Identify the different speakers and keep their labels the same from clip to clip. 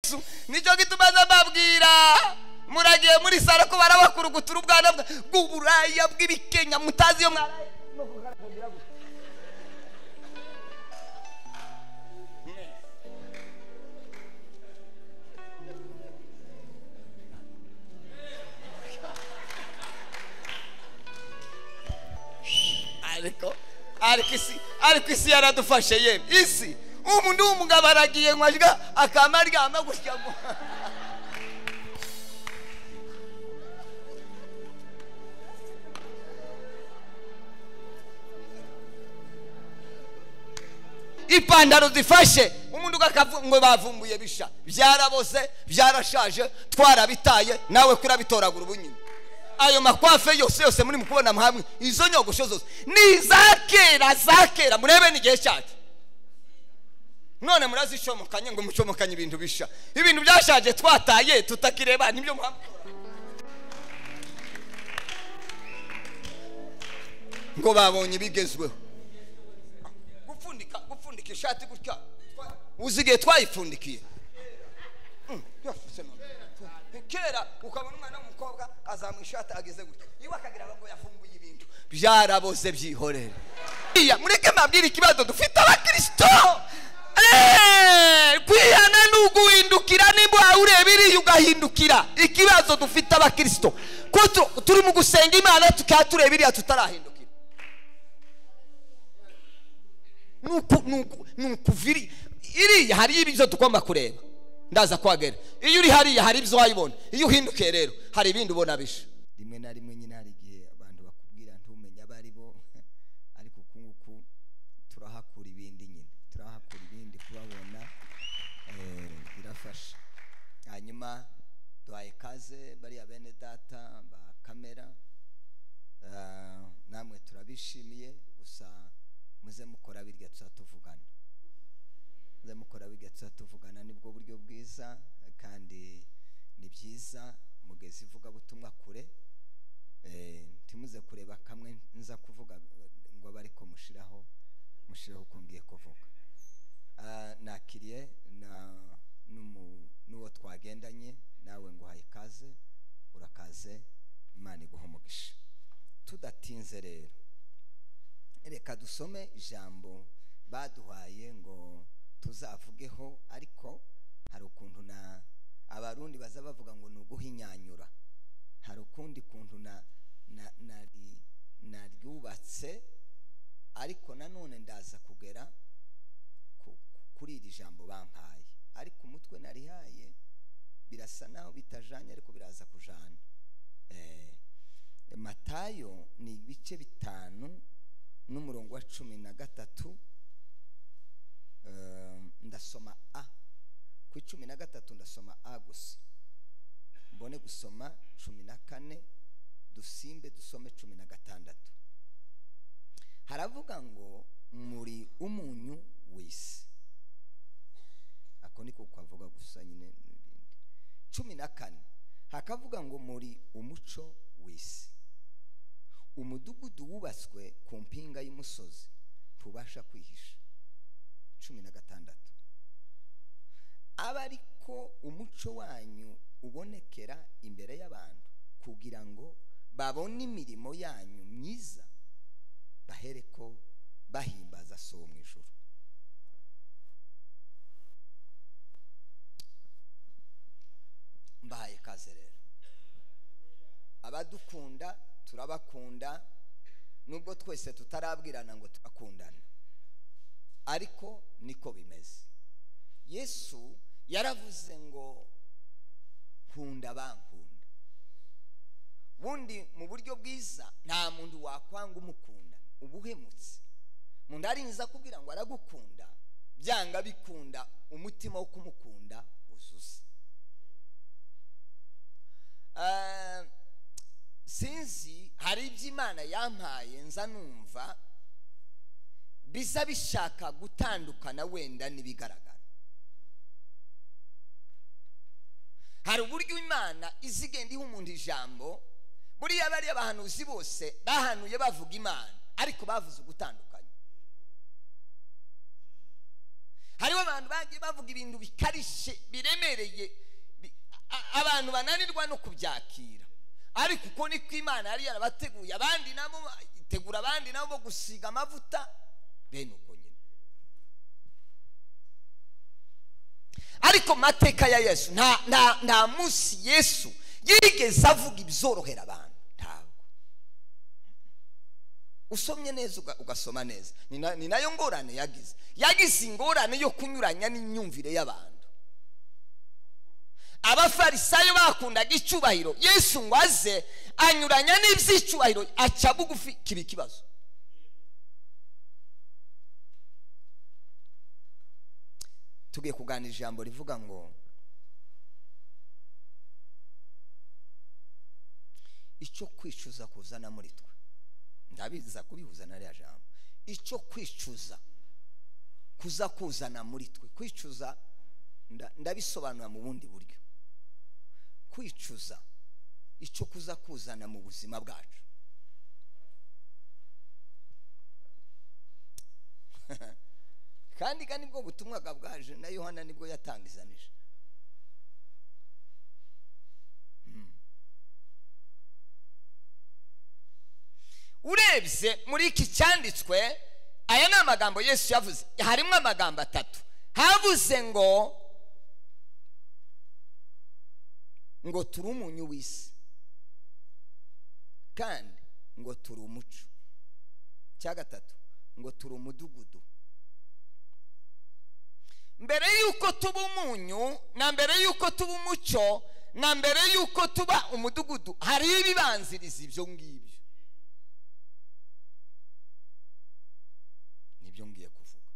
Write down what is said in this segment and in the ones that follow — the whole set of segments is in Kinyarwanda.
Speaker 1: yesu nicyo gituma mbabwira muragiye muri saro ko barabakurugutura ubwana bw'uburaya bw'ibikenya mutazi iyo mwaraye ariko ariko isi ariko isi yaradufashe ye isi umuntu w'umugabo aragiye nkwajya akama aryama gutya ngo ipantaro zifashe umuntu ugakavu ngo bavumbuye bisha byarabose byarashaje twarabitaye nawe kurabitoragura ubunyine ayo makwafe yose yose muri mukubona hamwe izo nyogosho zose ni izakera zakera murebe n'igihe cyacu none murazishomokanye ngo mucomokanye ibintu bisha ibintu byashaje twataye tutakireba nibyo muhamwe ngo babonye ibigezweho gupfundika gupfundika ishati gutya uzi igihe twayipfundikiye kera ukabona umwana w'umukobwa azamuye ishati ageze gutya iwe akagira ngo yafumbuye ibintu byaraboze byihorere mureke mbabwire ikibazo dufite abakirisito kwihana ni uguhindukira nimba wawe ureba iriya ugahindukira ikibazo dufite abakirisito ko turi mu gusenga imana tukaba tureba iriya tutarahindukira ni ukuva iriya hariyo ibyo tugomba kureba ndaza kwagera iyo uri hariya hari ibyo wayibona iyo uhindukiye rero hari ibindi ubona bisha rimwe na rimwe nyine hari igihe abantu bakubwira ntumenye abo ari bo ariko uku nguku turahakura ibindi nyine turahakura ibindi kubabona birafasha hanyuma duhaye kaze bariya bene data ba kamera namwe turabishimiye gusa muze mukora birya tuzatuvugana mukora bigatsa tuvugana nibwo buryo bwiza kandi ni byiza mugeze ivugabutumwa kure ntimuze kureba kamwe nza kuvuga ngo bari mushiraho mushiraho uko ngiye kuvuga nakiriye n'uwo twagendanye nawe ngo uhaye ikaze urakaze imana iguha umugisha tudatinze rero reka dusome ijambo baduhaye ngo tuzavugeho ariko hari ukuntu na abarundi baza bavuga ngo ni uguhinyanyura hari ukundi kuntu naryubatse ariko nanone ndaza kugera kuri iri jambo bampaye ariko umutwe narihaye birasa naho bitajanye ariko biraza kujana matayo ni ibice bitanu n'umurongo wa cumi na gatatu ndasoma a ku icumi na gatatu ndasoma a gusa mbone gusoma cumi na kane dusimbe dusome cumi na gatandatu haravuga ngo muri umunyu w'isi ako ni ko kwavuga gusa nyine n'ibindi cumi na kane hakavuga ngo muri umuco w'isi umudugudu wubatswe ku mpinga y'umusozi ntubasha kwihisha cumi na gatandatu aba ariko umuco wanyu ubonekera imbere y'abantu kugira ngo babone imirimo yanyu myiza bahereko bahimbaza so mu ijoro mbahaye kaze rero abadukunda turabakunda nubwo twese tutarabwirana ngo turakundana ariko niko bimeze yesu yaravuze ngo nkunda bankunda ubundi mu buryo bwiza nta muntu wakwanga umukunda ubuhemutse umuntu arinze akubwira ngo aragukunda byanga bikunda umutima wo kumukunda uzuza sinzi hari ibyo imana yampaye nza numva biza bishaka gutandukana wenda n'ibigaragara hari uburyo imana izigenda iha umuntu ijambo buriya bariya abahanuzi bose bahanuye bavuga imana ariko bavuze ugutandukanye hariho abantu bagiye bavuga ibintu bikarishye biremereye bi- a- abantu bananirwa no kubyakira ariko uko niko imana yari yarabateguye abandi nabo ba- itegura abandi nabo bo gusiga amavuta bene uko nyine ariko mu mateka ya yesu nta nta nta munsi yesu yigeze avuga ibizorohera abantu ntabwo usomye neza uga- ugasoma neza ni na- ni nayo ngorane yagize yagize ingorane yo kunyuranya n'imyumvire y'abantu abafarisayo bakundaga icyubahiro yesu ngo aze anyuranya n'iby'icyubahiro aca bugufi kiba ikibazo tugiye kuganira ijambo rivuga ngo icyo kwicuza kuzana muri twe ndabiza kubihuza na ririya jambo icyo kwicuza kuza kuzana muri twe kwicuza nda- ndabisobanura mu bundi buryo kwicuza icyo kuza kuzana mu buzima bwacu kandi kandi nibwo butumwa bwaje na yohana nibwo yatangizanije urebye muri iki cyanditswe aya ni amagambo yesu yavuze harimo amagambo atatu havuze ngo ngo turi umunyu w'isi kandi ngo turi umuco cya gatatu ngo turi umudugudu mbere y'uko tuba umunyu na mbere y'uko tuba umuco na mbere y'uko tuba umudugudu hariho ibibanziriza ibyo ngibyo nibyo ngiye kuvuga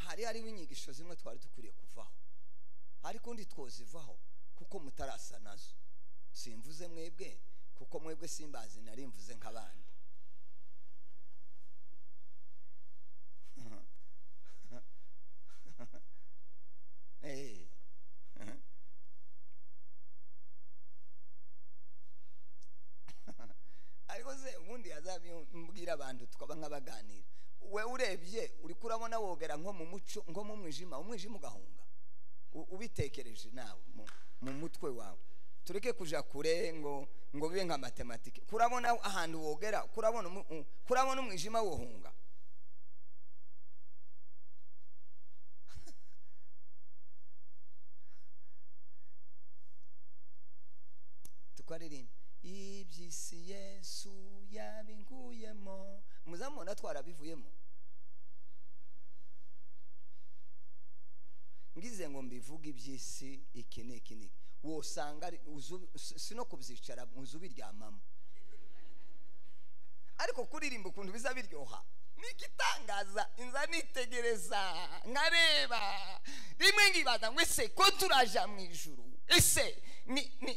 Speaker 1: hari hariho inyigisho zimwe twari dukwiriye kuvaho ariko undi twozivaho kuko mutarasa nazo simvuze mwebwe kuko mwebwe simbazi nari mvuze nk'abandi Eh. ariko se ubundi yazabimbwira abantu tukaba nk'abaganira we urebye uri kurabona wogera nko mu muco nko mu mwijima umwijima ugahunga U- ubitekereje nawe mu- mu mutwe wawe tureke kuja kure ngo ngo bibe nka matematike kurabona ahantu wogera kurabona umu- u- kurabona umwijima wohunga tukaririmba iby'isi yesu yabinkuyemo muzamubona twarabivuyemo ngize ngo mbivuge iby'isi iki n'iki n'iki wosanga ari- uzu- si si no kubyicara mu nzu biryamamo ariko kuririmba ukuntu biza biryoha ni igitangaza inza nitegereza nkareba rimwe nkibaza ngo ese ko turaja mu ijuru ese ni ni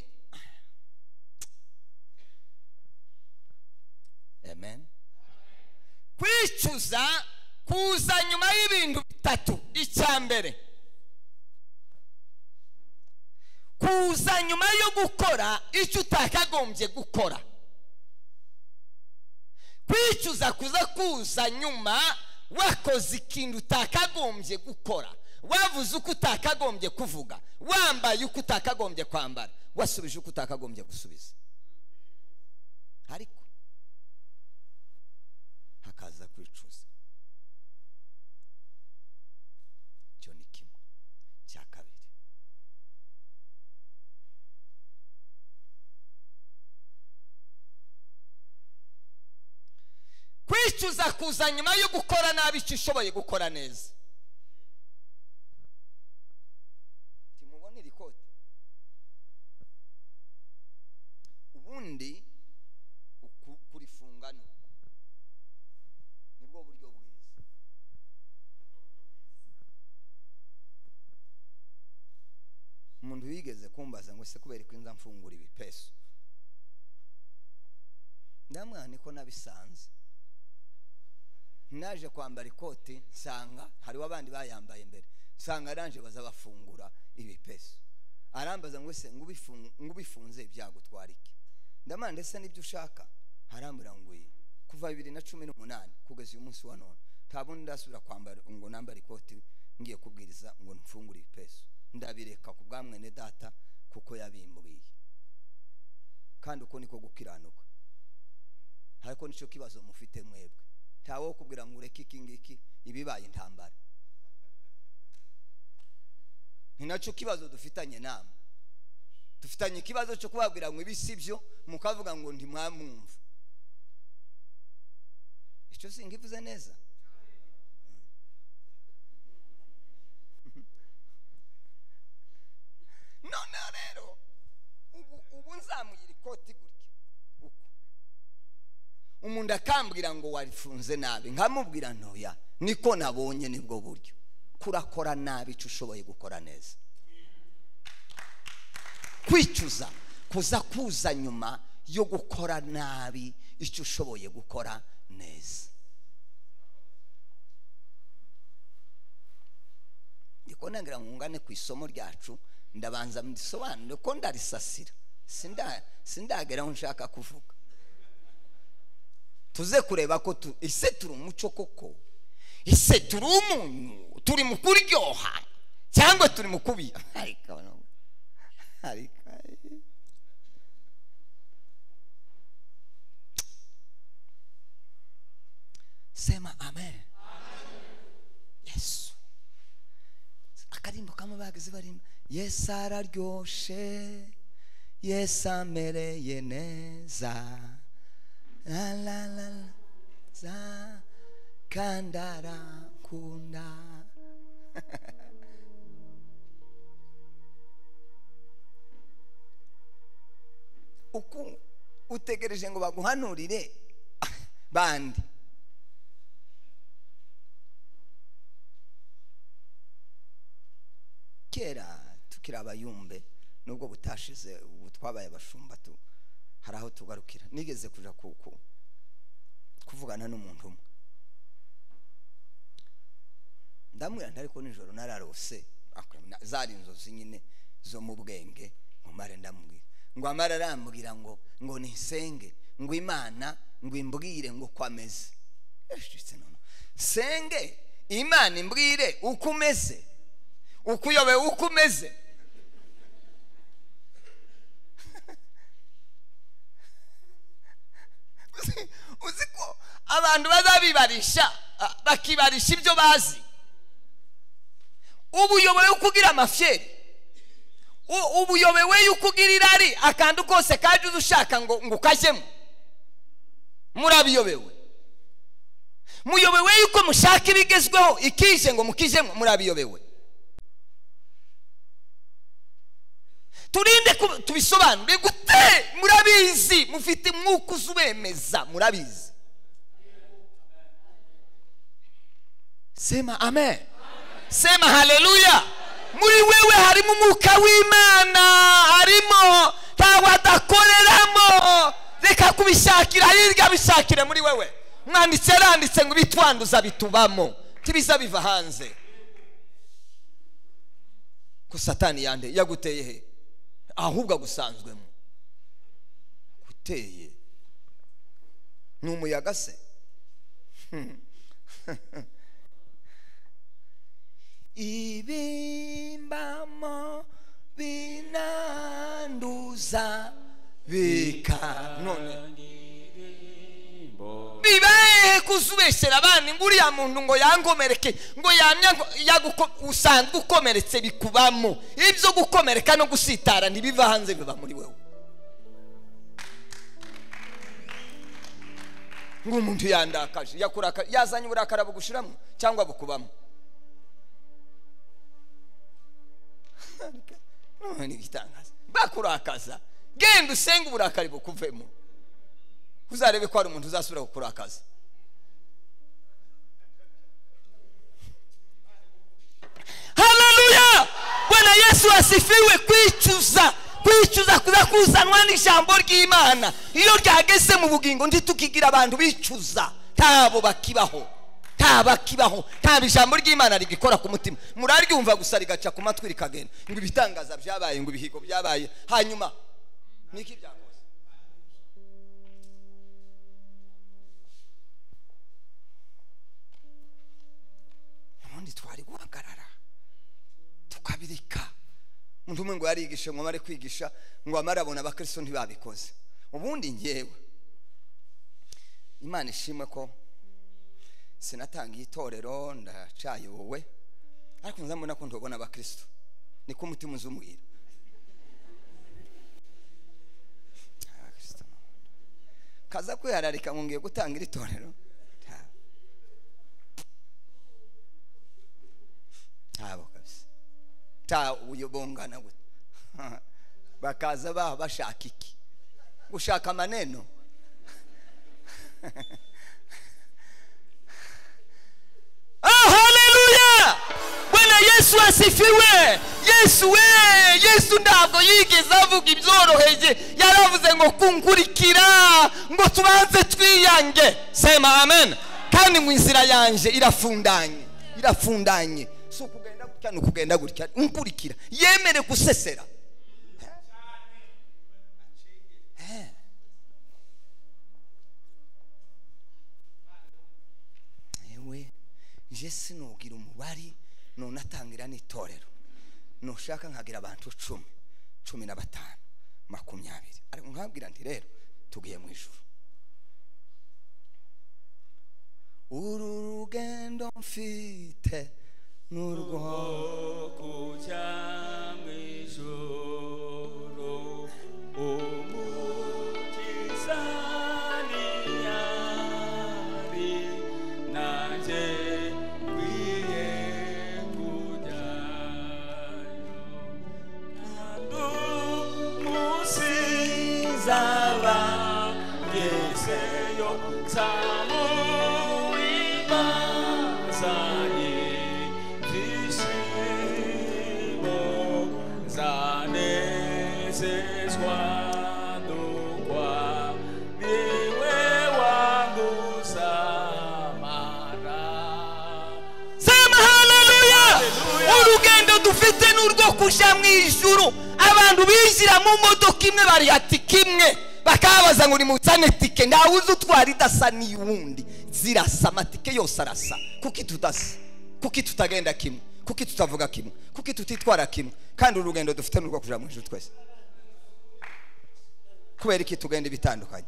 Speaker 1: amen kwicuza kuza nyuma y'ibintu bitatu icya mbere kuza nyuma yo gukora icyo utakagombye gukora kwicuza kuza kuza nyuma wakoze ikintu utakagombye gukora wavuze uko utakagombye kuvuga wambaye uko utakagombye kwambara wasubije uko utakagombye gusubiza ariko hakaza kwicuza icyo ni kimwe cya kabiri kwicuza kuza nyuma yo gukora nabi icyo ushoboye gukora neza timubona iri kote ubundi uku- kurifunga ni uku nibwo buryo bwiza umuntu wigeze kumbaza ngo ese kubera ko inza mfungura ibipesu ndamwana niko nabisanze naje kwambara ikoti nsanga hariho abandi bayambaye mbere nsanga aranje baza bafungura ibipesu arambaza ngo ese ngo ubifunze byagutwara iki ndamana ndetse n'ibyo ushaka harambura ngo kuva bibiri na cumi n'umunani kugeza uyu munsi wa none nta bundi ndasubira kwambara ngo nambare ikoti ngiye kubwiriza ngo mfungure ipeso ndabireka ku bwa mwene data kuko yabimbwiye kandi uko niko gukiranuka ariko nicyo kibazo mufite mwebwe ntawe wo kubwira ngo ureke iki ngiki ibibaye intambara ni nacyo kibazo dufitanye nama dufitanye ikibazo cyo kubabwira ngo ibi si byo mukavuga ngo ntimwamwumva icyo singivuze neza noneho rero ubu ubu nzamugira ikoti gutya uko umuntu akambwira ngo warifunze nabi nkamubwira ntoya niko nabonye nibwo buryo kurakora nabi icyo ushoboye gukora neza kwicuza kuza kuza nyuma yo gukora nabi icyo ushoboye gukora neza ndikonangira mwungane ku isomo ryacu ndabanza mbisobanure ko ndarisasira sindagera aho nshaka kuvuga tuze kureba ko ese turi umuco koko ese turi umunyu turi mu kuryoha cyangwa turi mu kubiha sema amen yesu akarimbo kamwe bahagaze barimba yesu araryoshe yesu amereye neza la la la la za kandi arakunda uku utegereje ngo baguhanurire bandi kera tukiri abayumbe nubwo butashize ubu twabaye abashumba hari aho tugarukira nigeze kujya kuvugana n'umuntu umwe ndamubwira ntariko nijoro nararose zari inzozi nyine zo mu bwenge ngo mare ndamubwira ngo amara arambwira ngo ngo nisenge ngo imana ngo imbwire ngo uko ameze senge imana imbwire uko umeze ukuyobe uko umeze uzi ko abantu bazabibarisha bakibarisha ibyo bazi ubuyobowe uko ugira amafyeri ubuyobowe yuko ugira irari akantu kose kaje uza ushaka ngo ngo ukajyemo murabiyobewe muyobewe yuko mushaka ibigezweho ikije ngo mukijemo murabiyobewe turinde tubisobanure gute murabizi mufite umwuka uzubemeza murabizi sema amen sema haleluya muri wewe harimo umwuka w'imana harimo ntabwo adakoreramo reka kubishakira hirya bishakire muri wewe mwanditse yaranditse ngo ibitwanduza bitubamo tibiza biva hanze ko satani yande yaguteye he ahubwo agusanzwemo guteye ni umuyaga se ibimbamo binanduza bika none bibaye kuzubeshyera abana uriya muntu ngo yangomereke ngo yamya usanzwe ukomeretse bikubamo ibyo gukomereka no gusitara ntibiva hanze biba muri wowe nk'umuntu yandakaje yazanye uburakari bugushiramo cyangwa bukubamo bakurakaza genda usenge uburakari bukuvemo uzarebe ko hari umuntu uzasubira kukurakaza haleluya bwana yesu asifiwe kwicuza kwicuza kuza kuzanwa n'ijambo ry'imana iyo ryageze mu bugingo ndi tukigira abantu bicuza ntabo bakibaho ntabakibaho nta ijambo ry'imana rigikora ku mutima muraryumva gusa rigaca ku matwi rikagenda ngo ibitangaza byabaye ngo ibihigo byabaye hanyuma niki byakoze ubundi twari guhagarara tukabireka umuntu umwe ngo yarigishe ngo amare kwigisha ngo amare abona abakristo ntibabikoze ubundi ngewe imana ishimwe ko sinatangiye itorero ndacayobowe ariko nzamubona ko ndabona abakristo niko umutima uza umuhira kaza kwihararika ngo ngiye gutanga iri torero nta- ntabo kabisa ta uyobongana gute bakaza ba bashaka iki gushaka amaneno Ah, haleluya bwana yesu asifiwe yesu we yesu ntabwo yigeze avuga ibyoroheje yaravuze ngo kunkurikira ngo tubanze twiyange
Speaker 2: Sema amen.
Speaker 1: kandi mu nzira yanjye irafundanye irafundanye si ukugenda gutya ni ukugenda gutya nkurikira yemere gusesera Eh. yewe nje sinubwira umubare none atangira n'itorero nushaka nkagira abantu cumi cumi na batanu makumyabiri ariko nkabwira nti rero tugiye mu ijuru uru rugendo mfite n'urwo
Speaker 3: kujya mu ijuru umukiza ntiyari nanjye nkwiye kujyayo ntabwo munsi nzaba ngezeyo nzamu ibanzanye byishimo nzanezezwa n'ukwa niwe wanguzamara
Speaker 2: Sema haleluya.
Speaker 3: Haleluya.
Speaker 2: Urugendo dufite ni urwo kuja mu ijuru. Abantu binjira mu modoka imwe barihati kimwe bakababaza ngo nimuzane tike ntawuzi utwara idasa n'iyundi zirasa amatike yose arasa kuki tudasa kuki tutagenda kimwe kuki tutavuga kimwe kuki tutitwara kimwe kandi urugendo dufite ni urwo kuja mu ijuru twese kubera iki tugenda ibitandukanye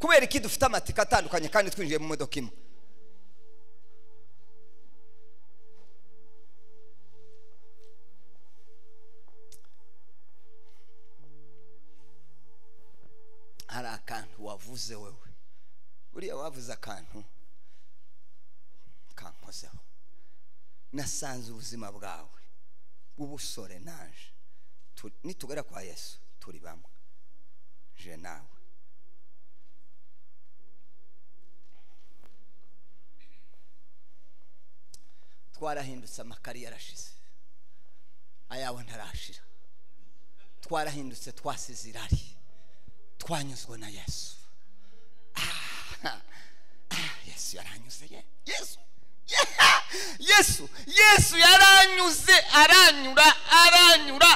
Speaker 2: kubera iki dufite amatike atandukanye kandi twinjiye mu modoka imwe
Speaker 1: hari akantu wavuze wowe buriya wavuze akantu kankozeho nasanze ubuzima bwawe bw'ubusore naje Tu- nitugera kwa yesu turi bamwe je nawe twarahindutse amakari yarashize ayawe ntarashira twarahindutse twasize irari twanyuzwe na yesu Ah, ah, yesu yaranyuze ye yesu Yeah! yesu yesu yaranyuze aranyura aranyura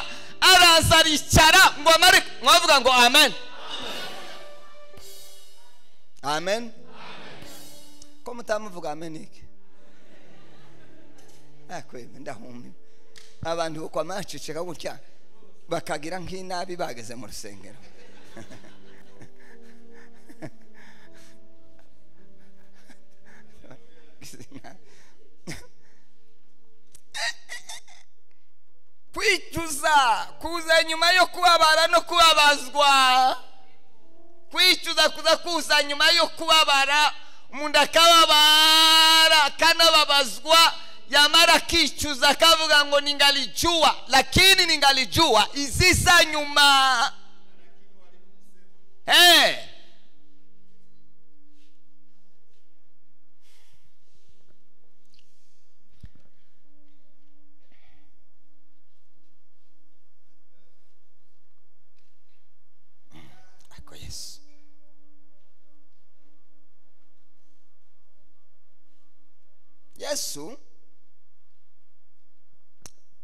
Speaker 1: araza aricara ngo amare mwavuga ngo amen amen ko mutamuvuga amen iki akweme ndahumiwe abantu bukwama bacicika gutya bakagira nk'inabi bageze mu rusengero kwicuza kuza nyuma yo kubabara no kubabazwa kwicuza kuza kuza nyuma yo kubabara umuntu akababara akanababazwa yamara akicuza akavuga ngo ningalijua lakini ningalijua iziza nyuma hey. ako yesu yesu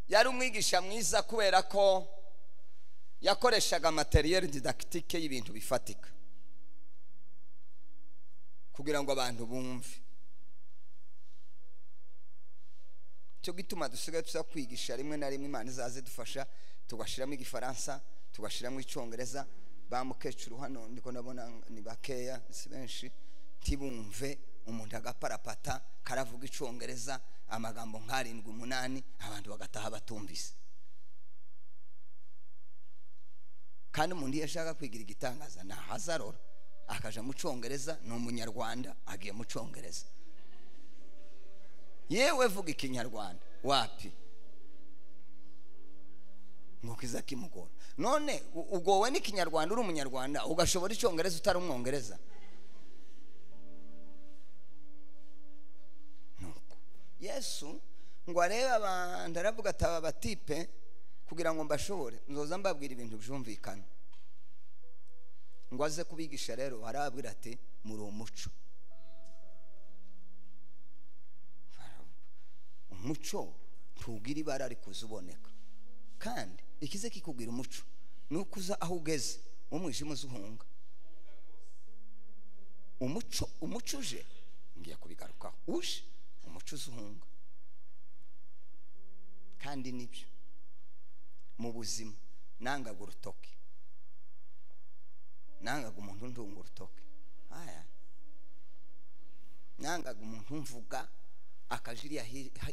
Speaker 1: yari umwigisha mwiza kubera ko yakoreshaga materiyeri didakitike y'ibintu bifatika kugira ngo abantu bumve cyo gituma dusigaye tuza kwigisha rimwe na rimwe imana izaze dufasha tugashyiramo igifaransa tugashyiramo icyongereza ba mukecuru hano ndiko ndabona ni bakeya si benshi ntibumve umuntu agaparapata karavuga icyongereza amagambo nk'arindwi umunani abantu bagataha batumvise kandi umuntu iyo ashaka kwigira igitangaza ntahaza arora akaja mu cyongereza ni umunyarwanda agiye mu cyongereza yewe vuga ikinyarwanda wapi nk'uko iza kimugora none u- ugowe n'ikinyarwanda uri umunyarwanda ugashobora icyongereza utari umwongereza nuko yesu ngo arebe abantu aravuga ati aba batipe kugira ngo mbashobore nzoza mbabwira ibintu byumvikana ngo aze kubigisha rero arababwira ati muri umuco umuco ntugira ibara ariko uza uboneka kandi ikize kikubwira umuco ni uko uza aho ugeze umwijima uzuhunga umuco umuco uje ngiye kubigarukaho uje umuco uzuhunga kandi nibyo mu buzima nangaga urutoki nangaga umuntu ndunga urutoki aya nangaga umuntu mvuga akajiriya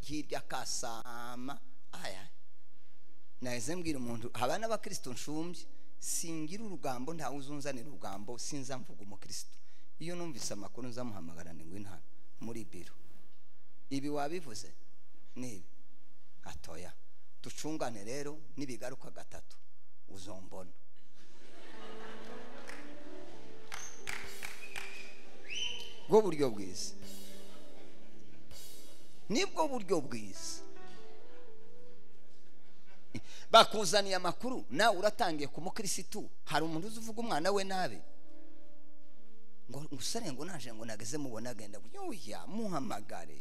Speaker 1: hirya akasama aya naheze mbwira umuntu haba n'abakristo nshumbye singira urugambo ntawe uzunzanira urugambo sinza mvuga umukristo iyo numvise amakuru nzamuhamagara ni ngwino hano muri biro ibi wabivuze ni ibi atoya ducungane rero n'ibigaruka gatatu uzombona bwo buryo bwiza nibwo buryo bwiza bakuzaniye amakuru nawe uratangiye ku mukirisitu hari umuntu uzi uvuga umwana we nabi ngo musore ngo naje ngo nageze mubona agenda yuya muhamagare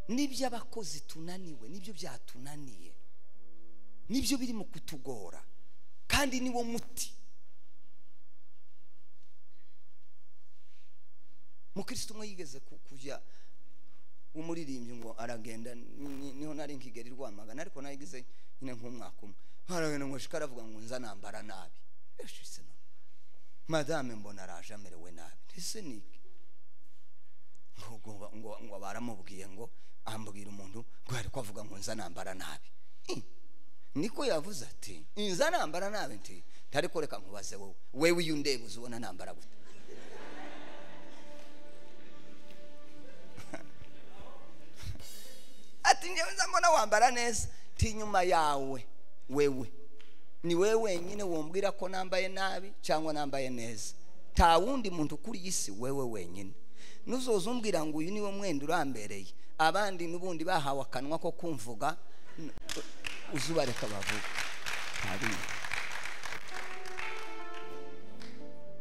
Speaker 1: nibyo abakozi tunaniwe nibyo byatunaniye nibyo biri mu kutugora kandi niwo muti mukirisitu umwe yigeze ku- kujya umuririmbyi ngo aragenda ni- niho nari nkigera i rwamagana ariko nayigize nyine nk'umwaka umwe aragenda ngo ashika aravuga ngo nza nambara nabi eshise no madame mbona araje amerewe nabi ese ni iki ngo ngo- ngo ngo baramubwiye ngo ambwira umuntu ngo ariko avuga ngo nza nambara nabi Hmm. niko yavuze ati nza nambara nabi nti ariko reka nkubaze wowe wewe iyo undeba uzibona nambara gute ati njyewe nza mbona wambara neza ti nyuma yawe wewe ni wewe wenyine wombwira ko nambaye nabi cyangwa nambaye neza nta wundi muntu kuri iyi si wewe wenyine nuzoza umbwira ngo uyu niwe mwenda urambereye abandi n'ubundi bahawe akanwa ko kumvuga n- uzubareka bavuga Hari.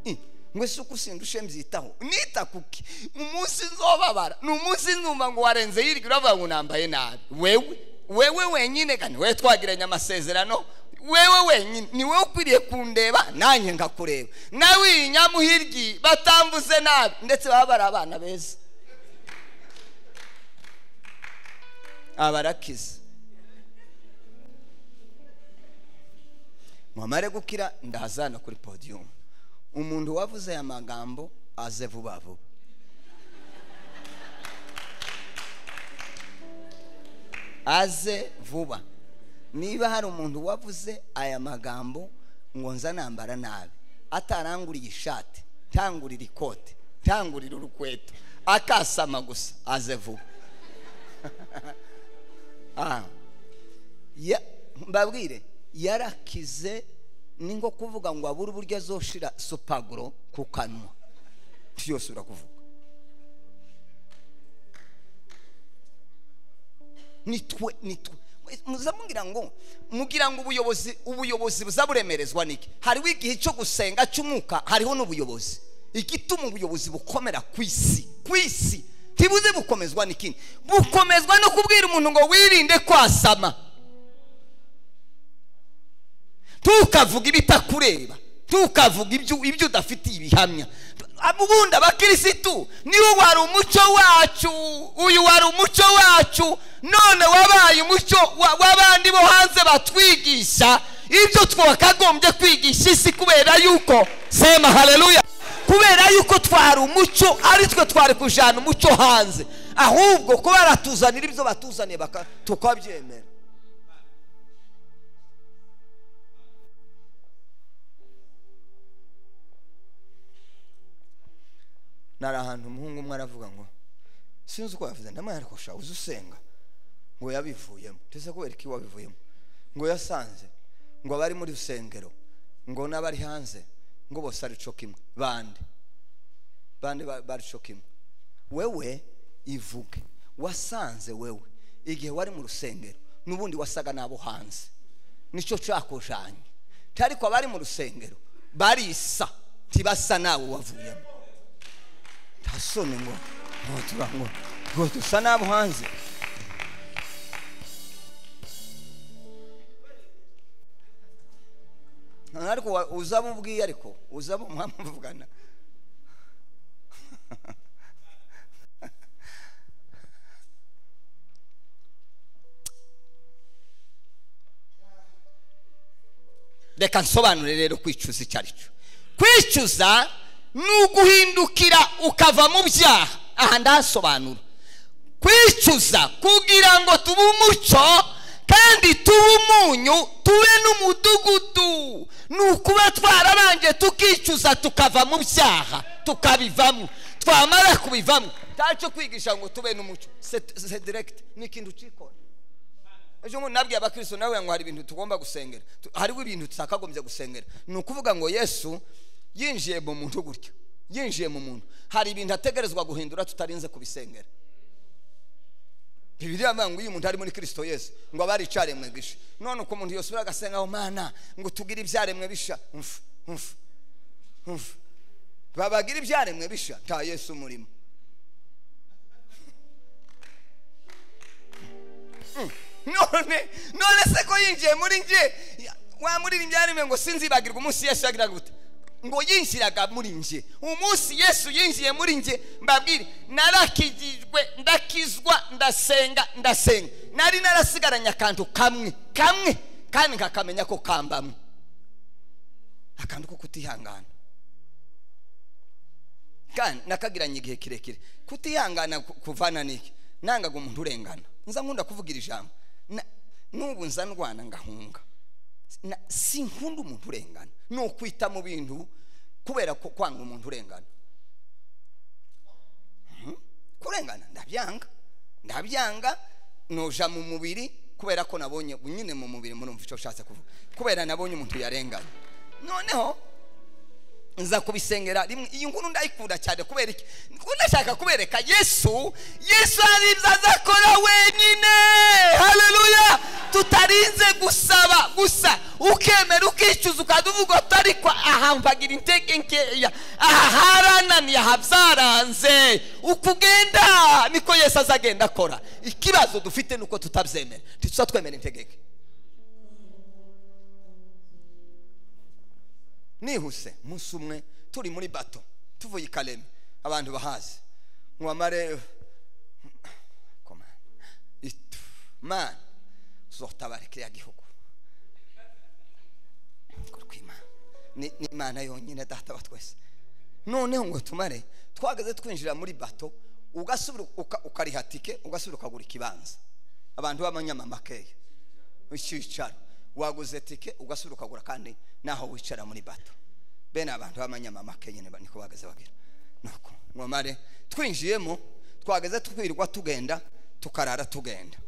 Speaker 1: I, ngo ese uko usindushe mbyitaho nita kuki umunsi nzobabara ni umunsi numva ngo warenze hirya uravuga ngo nambaye nabi wewe wewe wenyine kandi wewe twagiranye amasezerano wewe wenyine ni wowe ukwiriye kundeba nanjye ngakureba nawe iyi nyamuhiryi batambuze nabi ndetse baba bari abana beza abarakiza mwamare gukira ndahazana kuri podiyumu umuntu wavuze aya magambo aze vuba vuba aze vuba niba hari umuntu wavuze aya magambo ngo nza nambara nabi ataranguriye ishati ntangurira ikote ntangurira urukweto akasama gusa aze vuba ah. ya- mbabwire yarakize ni nko kuvuga ngo abure uburyo azoshira supaguro ku kanwa byose urakuvuga nitwe nitwe muza mugira ngo mugira ngo ubuyobozi ubuyobozi buza buremerezwa niki hariho igihe cyo gusenga cy'umwuka hariho n'ubuyobozi igituma ubuyobozi bukomera ku isi ku isi ntibuze bukomezwa n'ikindi bukomezwa no kubwira umuntu ngo wirinde kwasama ntukavuge ibitakureba ntukavuge ibyo ibyo udafitiye ibihamya ubundi abakirisitu niwe wari umucyo wacu uyu wari umucyo wacu none wabaye umucyo wa- w'abandi bo hanze batwigisha ibyo twakagombye kwigisha isi kubera yuko sema haleluya kubera yuko twari umucyo ari twe twari kujyana umucyo hanze ahubwo ko baratuzanira ibyo batuzaniye baka- tukabyemera nari ahantu umuhungu umwe aravuga ngo sinzi uko yavuze ndamara ariko sha uzi usenga ngo yabivuyemo ndetse kubera ko wabivuyemo ngo yasanze ngo abari muri rusengero ngo n'abari hanze ngo bose ari co kimwe bande bande ba- bari co kimwe wewe ivuge wasanze wewe igihe wari mu rusengero n'ubundi wasaga n'abo hanze nicyo cakujanye ariko abari mu rusengero barisa ntibasa nawe wavuyemo ntasone ngo ngo tuba ngo ngo dusa n'abo hanze Nta- ariko wa- uzi abo ubwiye ariko uzi abo mwamuvugana reka nsobanure rero kwicuza icyo ari cyo kwicuza ni uguhindukira ukava mu byaha aha ndahasobanura kwicuza kugira ngo tube umucyo kandi tube umunyu tube n'umudugudu ni ukuba twarabanje tukicuza tukava mu byaha tukabivamo twamara kubivamo ntacyo kwigisha ngo tube n'umucyo C'est- c'est direct ni ikintu ukikora ejo bundi nabwiye abakristo nawe ngo hari ibintu tugomba gusengera Tu- hariho ibintu tutakagombye gusengera ni ukuvuga ngo yesu yinjiye mu muntu gutya yinjiye mu muntu hari ibintu ategerezwa guhindura tutarinze kubisengera bibiri yavuga ngo uyu muntu ari muri kristo yesu ngo abari icyaremwe gisha none uko umuntu yosura agasenga aho mana ngo tugire ibyaremwe bisha umfu umfu umfu babagira ibyaremwe bisha nta yesu umurimo none none se ko yinjiye muri nge wamuririmbye yarime ngo sinzibagirwa umunsi yesu yagiraga gute ngo yinjiraga muri nge umunsi yesu yinjiye muri nge mbabwire narakigijwe ndakizwa ndasenga ndasenga nari narasigaranye akantu kamwe kamwe kandi nkakamenya ko kambamwe akantu ko kutihangana kandi nakagiranye igihe kirekire kutihangana ku- kuvana n'iki nangaga umuntu urengana nza nkunda kuvugira ijambo Na- n'ubu nza ndwana ngahunga Na- sinkunda umuntu urengana ni ukwita mu bintu kubera ko kwanga umuntu urengana Mhm. kurengana ndabyanga ndabyanga noja mu mubiri kubera ko nabonye nyine mu mubiri murumva icyo nshatse kuvuga kubera nabonye umuntu yarengana noneho nza kubisengera rimwe iyi nkuru ndayikunda cyane kubera iki kuko ndashaka kubereka yesu yesu hari ibyo azakora wenyine haleluya tutarinze gusaba gusa ukemera ukicuza ukajya uvuga ati ariko aha mbagira intege nkeya aha harananiye aha byaranze uko ugenda niko yesu azagenda akora ikibazo dufite ni uko tutabyemera ntituza twemera integeke nihuse umunsi umwe turi muri bato tuvuye i kareme abantu bahazi nkwamare itu mana uzotabara kiriya gihugu Ngo rw'Imana. Ni- ni imana yonyine data wa twese noneho ngo tumare twageze twinjira muri bato ugasubira uka- ukariha tike ugasubira ukagura ikibanza abantu b'abanyamamakeya icyicaro waguze tike ugasubira ukagura kandi naho wicara muri bato bene abantu b'abanyamamake nyine ba- niko bahagaze bagira nuko ngomare twinjiyemo twageze twirwa tugenda tukarara tugenda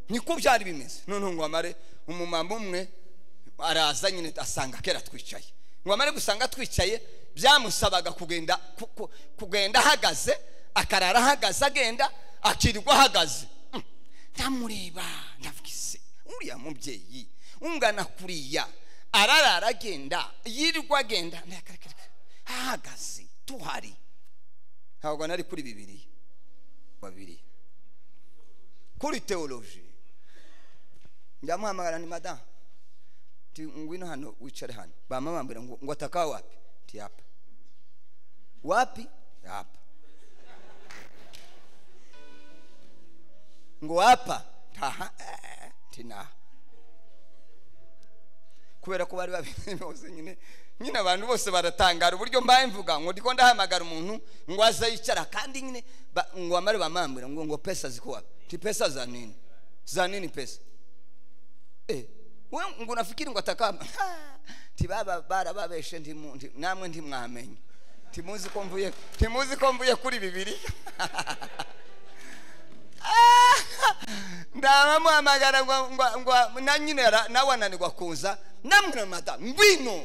Speaker 1: niko byari bimeze noneho ngomare umumama umwe araza nyine asanga kera twicaye ngomare gusanga twicaye byamusabaga kugenda ku- ku- kugenda ahagaze akarara ahagaze agenda akirirwa ahagaze Mm. ndamureba ndavuga ese uriya mubyeyi ungana kuriya ararara agenda yirirwa agenda ndakareka ahagaze tuhari ntabwo nari kuri bibiri babiri kuri teoloji ndamuhamagara ni madamu ngwino hano wicare hano bamwe bambwira ngo ngo ataka wapi nti yapa wapi hapa ngo hapa taha eh, tinaha kubera ko bari babimenye bose nyine nyine abantu bose baratangara uburyo mbaye mvuga ngo ndiko ndahamagara umuntu ngo aze yicara kandi nyine ba- ngo amare bamambura ngo ngo pesa ziko wapi ti pesa za nini za nini pesa eh wewe ngo unafikiri ngo atakamba ti baba barababeshe ndi mu- ndi- namwe ntimwamenye timuzi ko mvuye timuzi ko mvuye kuri bibiri ndabamuhamagara ngo ngo ngo na nyine ara- nawe ananirwa kuza namwe madamu ngwino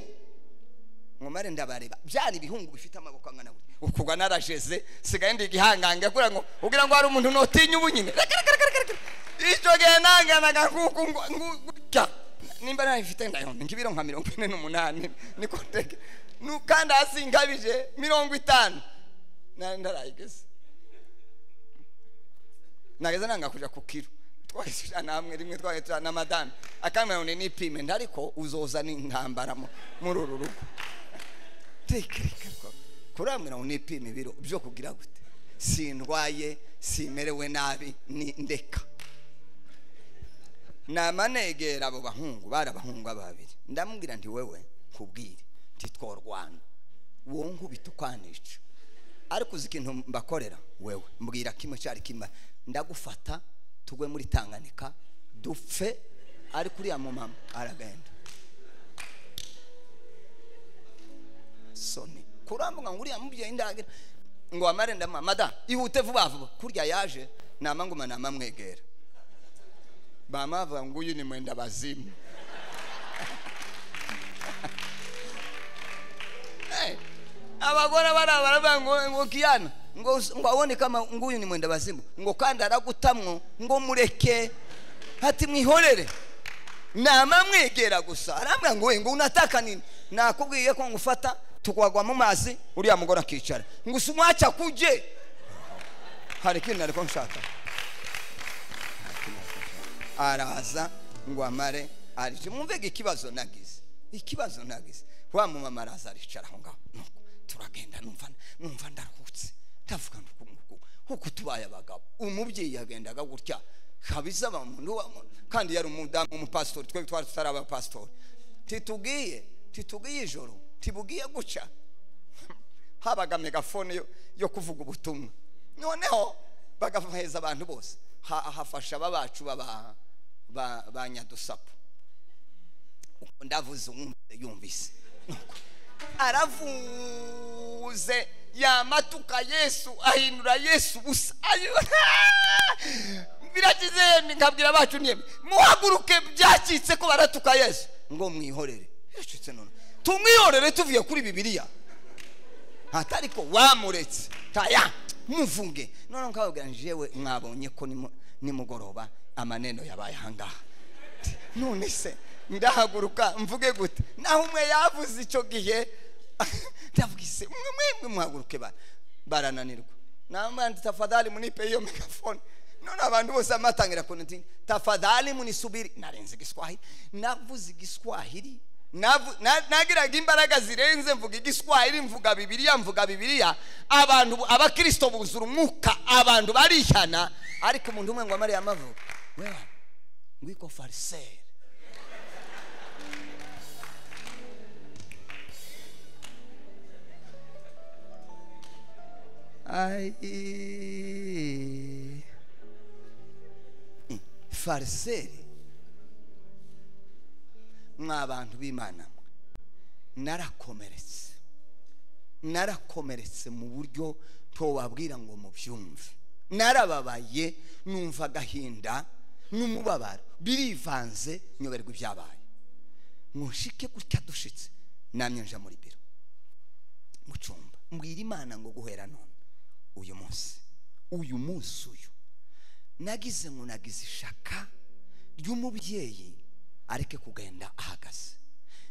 Speaker 1: nkomare ndabareba byari ibihungu bifite amaboko angana gutya ukugwa narajeze sigaye ndi igihangange kugira ngo ugira ngo hari umuntu notinya ubu nyine Reka, reka, reka, reka, reka. icyo gihe nanganaga nkuko ngo- ngo- gutya nimba nayifite ndayonda ngibiro nka mirongo ine n'umunani niko ndege Nu- kandi hasi ngabije mirongo itanu nari ndarayigeze nageze nanga kuja ku kiro twari tujana hamwe rimwe twari tujana na madame akamerone n'ipime ndariko uzoza n'intambara mu- muri uru rugo tekereka ko- kuriya mirongo n'ipime ibiro byo kugira gute sindwaye simerewe nabi ni ndeka namanegera abo bahungu bari abahungu ababiri ndamubwira nti wewe nkubwire nti tworwana wowe nkubita ukwanica ariko uzi ikintu mbakorera wewe mbwira kimwe cyari kimwe ndagufata tugwe muri tanganyika dupfe ariko uriya mumama aragenda soni kurambuka ngo uriya mubyeyi ndagira ngo amare ndamwa mada ihute vuba vuba kurya yaje nama nguma nama mwegera bama bavuga ngo uyu ni mwenda bazimu Eh, abagore bara baravuga ngo ngo kiyana ngo us- ngo abone kama ngo uyu ni mwenda bazimu ngo kandi aragutamwo ngo mureke hati mwihorere nama mwegera gusa arambwira ngo we ngo unataka nini nakubwiye ko ngufata tukagwa mu mazi uriya mugore akicara ngo usumwaca kuje hari ikintu nari ko nshaka araza ngo amare arije mwumvega ikibazo nagize ikibazo nagize wa mumama araza aricara aho ngaho nuko turagenda numva numva ndaruhutse ndavuga nuko nuko uko tubaye abagabo umubyeyi yagendaga gutya kabiza bamuntu kandi yari umudamu umupasitori twebwe twari tutari abapasitori titugiye titugiye ijoro tibugiye guca habaga megafone yo, yo kuvuga ubutumwa noneho bagaheza abantu bose Ha- hafasha aba bacu baba ba, ba nyadusapu Ubwo ndavuze uwumvise yumvise Nuko aravuze yamatuka yesu ahindura yesu busa biragize yemwe nkabwira abacu niyemwe muhaguruke byacitse ko baratuka yesu ngo mwihorere yacitse none tumwihorere tuvuye kuri bibiliya atariko wamuretse taya muvunge none nkababwira nti jewe mwabonye ko nimu- nimugoroba amaneno yabaye ahangaha Ti, none se ndahaguruka mvuge gute naho umwe yavuze icyo gihe ndavuga ise mwe mwemwe muhaguruke ba- barananirwa namandi tafadhali munipe iyo megafone none abantu bose amatangira kunti tafadhali munisubiri narenze igiswahili navuze igiswahili Navu- na- nagiraga imbaraga zirenze mvuga igiswahili mvuga bibiliya mvuga bibiliya abantu bu- abakristo buzura umwuka abantu barihana ariko umuntu umwe ngo amare amavuga wewe ngwiko fariseri Ai. fariseri mwa abantu b'imana mwe narakomeretse narakomeretse mu buryo wabwira ngo mubyumve narababaye numva agahinda n'umubabaro birivanze nyoberwa ibyabaye mushike gutya dushitse namye nja muri biro mu cyumba mbwira imana ngo guhera none uyu munsi uyu munsi uyu nagize ngo nagize ishaka ry'umubyeyi areke kugenda ahagaze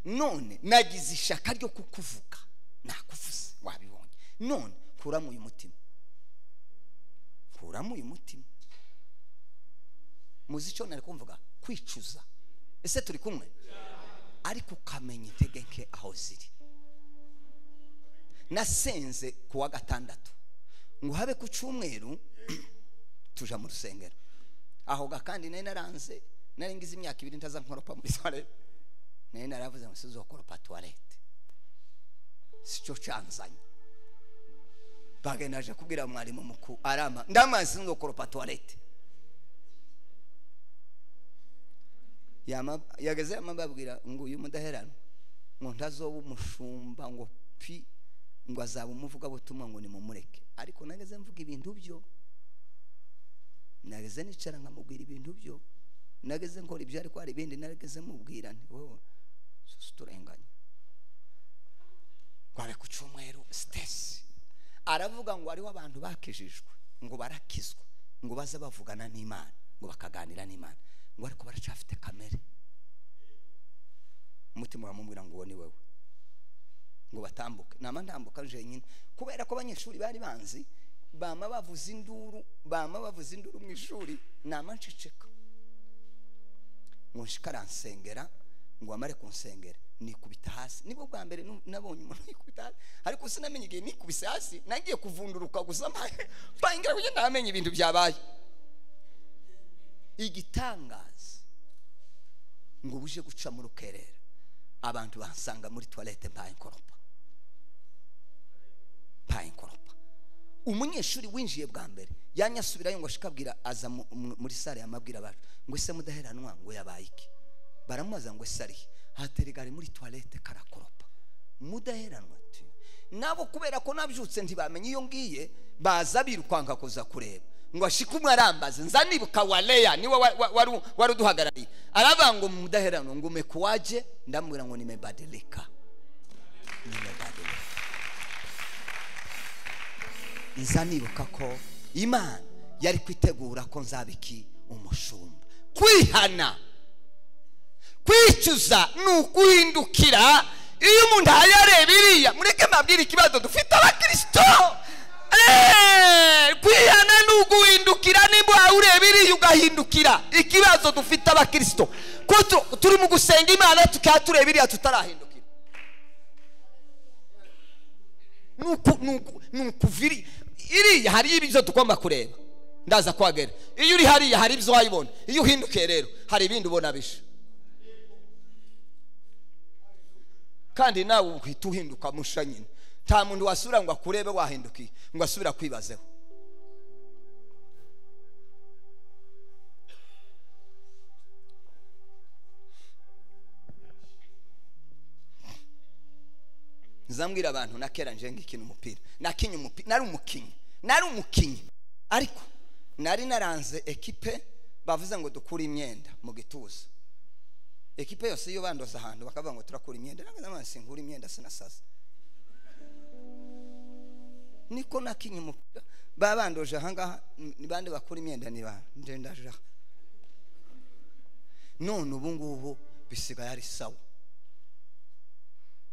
Speaker 1: none nagize ishaka ryo kukuvuga nakuvuze wabibonye none kuramo uyu mutima kuramo uyu mutima muzi icyo nari kumvuga kwicuza ese turi kumwe ariko ukamenya intege nke aho ziri nasenze ku wa gatandatu ngo habe ku cyumweru tuja mu rusengero aho ga kandi nari naranze nari ngize imyaka ibiri ntaza nkoropa muri toilette nari naravuze ngo sizokoropa toilette sicyo canzanye bagenda naje kubwira mwarimu mukuru arama ndamazi sinzokoropa toilette yama yageze amababwira ngo uyu mudaheranwa ngo ntazoba umushumba ngo pi ngo azaba umuvuga butumwa ngo nimumureke ariko nageze mvuga ibintu byo nageze nicara nkamubwira ibintu byo nageze nkora ibyo ariko hari ibindi nageze mubwira nti wowe susi turenganye twari ku cyumweru sitesi aravuga ngo hariho abantu bakijijwe ngo barakizwa ngo baze bavugana n'imana ngo bakaganira n'imana ngo ariko baracafite kamere umutima uramubwira ngo uwo ni wowe ngo batambuke nama ntambuka jenyine kubera ko abanyeshuri bari banzi bama bavuza induru bama bavuza induru mu ishuri nama nceceka ngo nshika aransengera ngo amare kunsengera nikubita hasi nibwo bwa mbere nu- nabonye umuntu yikubita hasi ariko sinamenye igihe nikubise hasi nagiye kuvunduruka gusa mbaye mbaye ngira ngo ntamenye ibintu byabaye igitangaza ngo buje guca mu rukerera abantu bansanga muri toilette mbaye nkoropa mbaye nkoropa umunyeshuri winjiye bwa mbere yanyasubirayo ngo ashikabwira aza mu- mu- muri sale yamabwira abantu ngo ese mudaheranwa ngo yabaye iki baramubaza ngo ese ari he? haterega ari muri toilette karakoropa mudaheranwa ati nabo kubera ko nabyutse ntibamenye iyo ngiye baza birukwanka kuza kureba ngo ashike umwe arambaze nzanibuka waleya niwe wa- wa- wari wari uduhagarariye aravuga ngo mudaheranwa ngo umekuwaje ndamubwira ngo nimebadilika nimebadilika nza nibuka ko imana yari kwitegura ko nzabiki umushumba kwihana kwicuza ni ukuhindukira iyo umuntu ahaye areba iriya mureke mbabwire ikibazo dufite abakirisito Eh, kwihana ni uguhindukira nimba uhawe ureba iriya ugahindukira ikibazo dufite abakirisito ko tu- turi mu gusenga imana tukaba tureba iriya tutarahindukira nuku nuku nuku viri iriya hari ibyo tugomba kureba ndaza kuhagera iyo uri hariya hari ibyo wayibona iyo uhindukiye rero hari ibindi ubona bisha kandi nawe uhita uhinduka musha nyine nta muntu wasubira ngo akurebe wahindukiye ngo asubira kwibazeho nzambwira abantu nakera nje ngikina umupira nakinye umupira nari umukinnyi nari umukinnyi ariko nari naranze ekipe bavuze ngo dukure imyenda mu gituza ekipe yose iyo bandoza ahantu bakavuga ngo turakura imyenda ntabwo nabona sinkura imyenda sinasaza niko nakinye umupira babandoje ahangaha n- ni bande bakura imyenda ni ba nje ndaje aha none ubu ngubu bisigaye ari sawa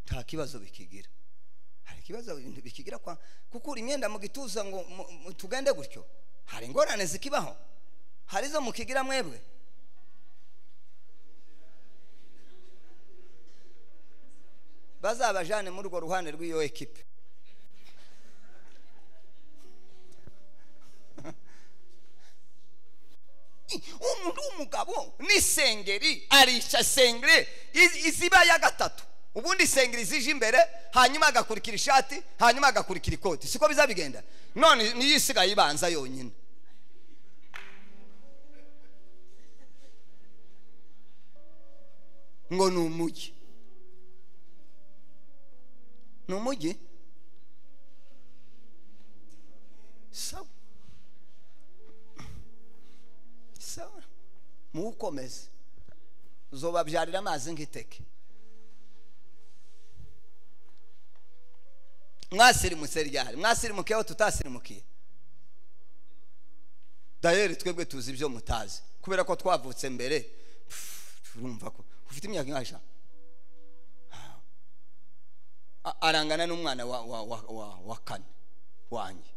Speaker 1: nta kibazo bikigira hari ikibazo ibintu bikigira kwa kukura imyenda mu gituza ngo mu- mu- tugende gutyo hari ingorane zikibaho hari izo mukigira mwebwe bazabajane muri urwo ruhande rw'iyo ekipe umuntu w'umugabo n'isengeri arisha sengere i- iziba ya gatatu ubundi isengeri zije imbere hanyuma agakurikira ishati hanyuma agakurikira ikoti siko biza bigenda none niyo isigaye ibanza yonyine ngo ni umujyi ni umujyi sawa sawa muwukomeze uzobabyarira amazi nk'iteke mwasirimutse ryari mwasirimukiye aho tutasirimukiye dayeri twebwe tuzi ibyo mutazi kubera ko twavutse mbere Pff, urumva ko ufite imyaka ingahe sha A- arangana n'umwana wa, wa, wa, wa, wa kane wanjye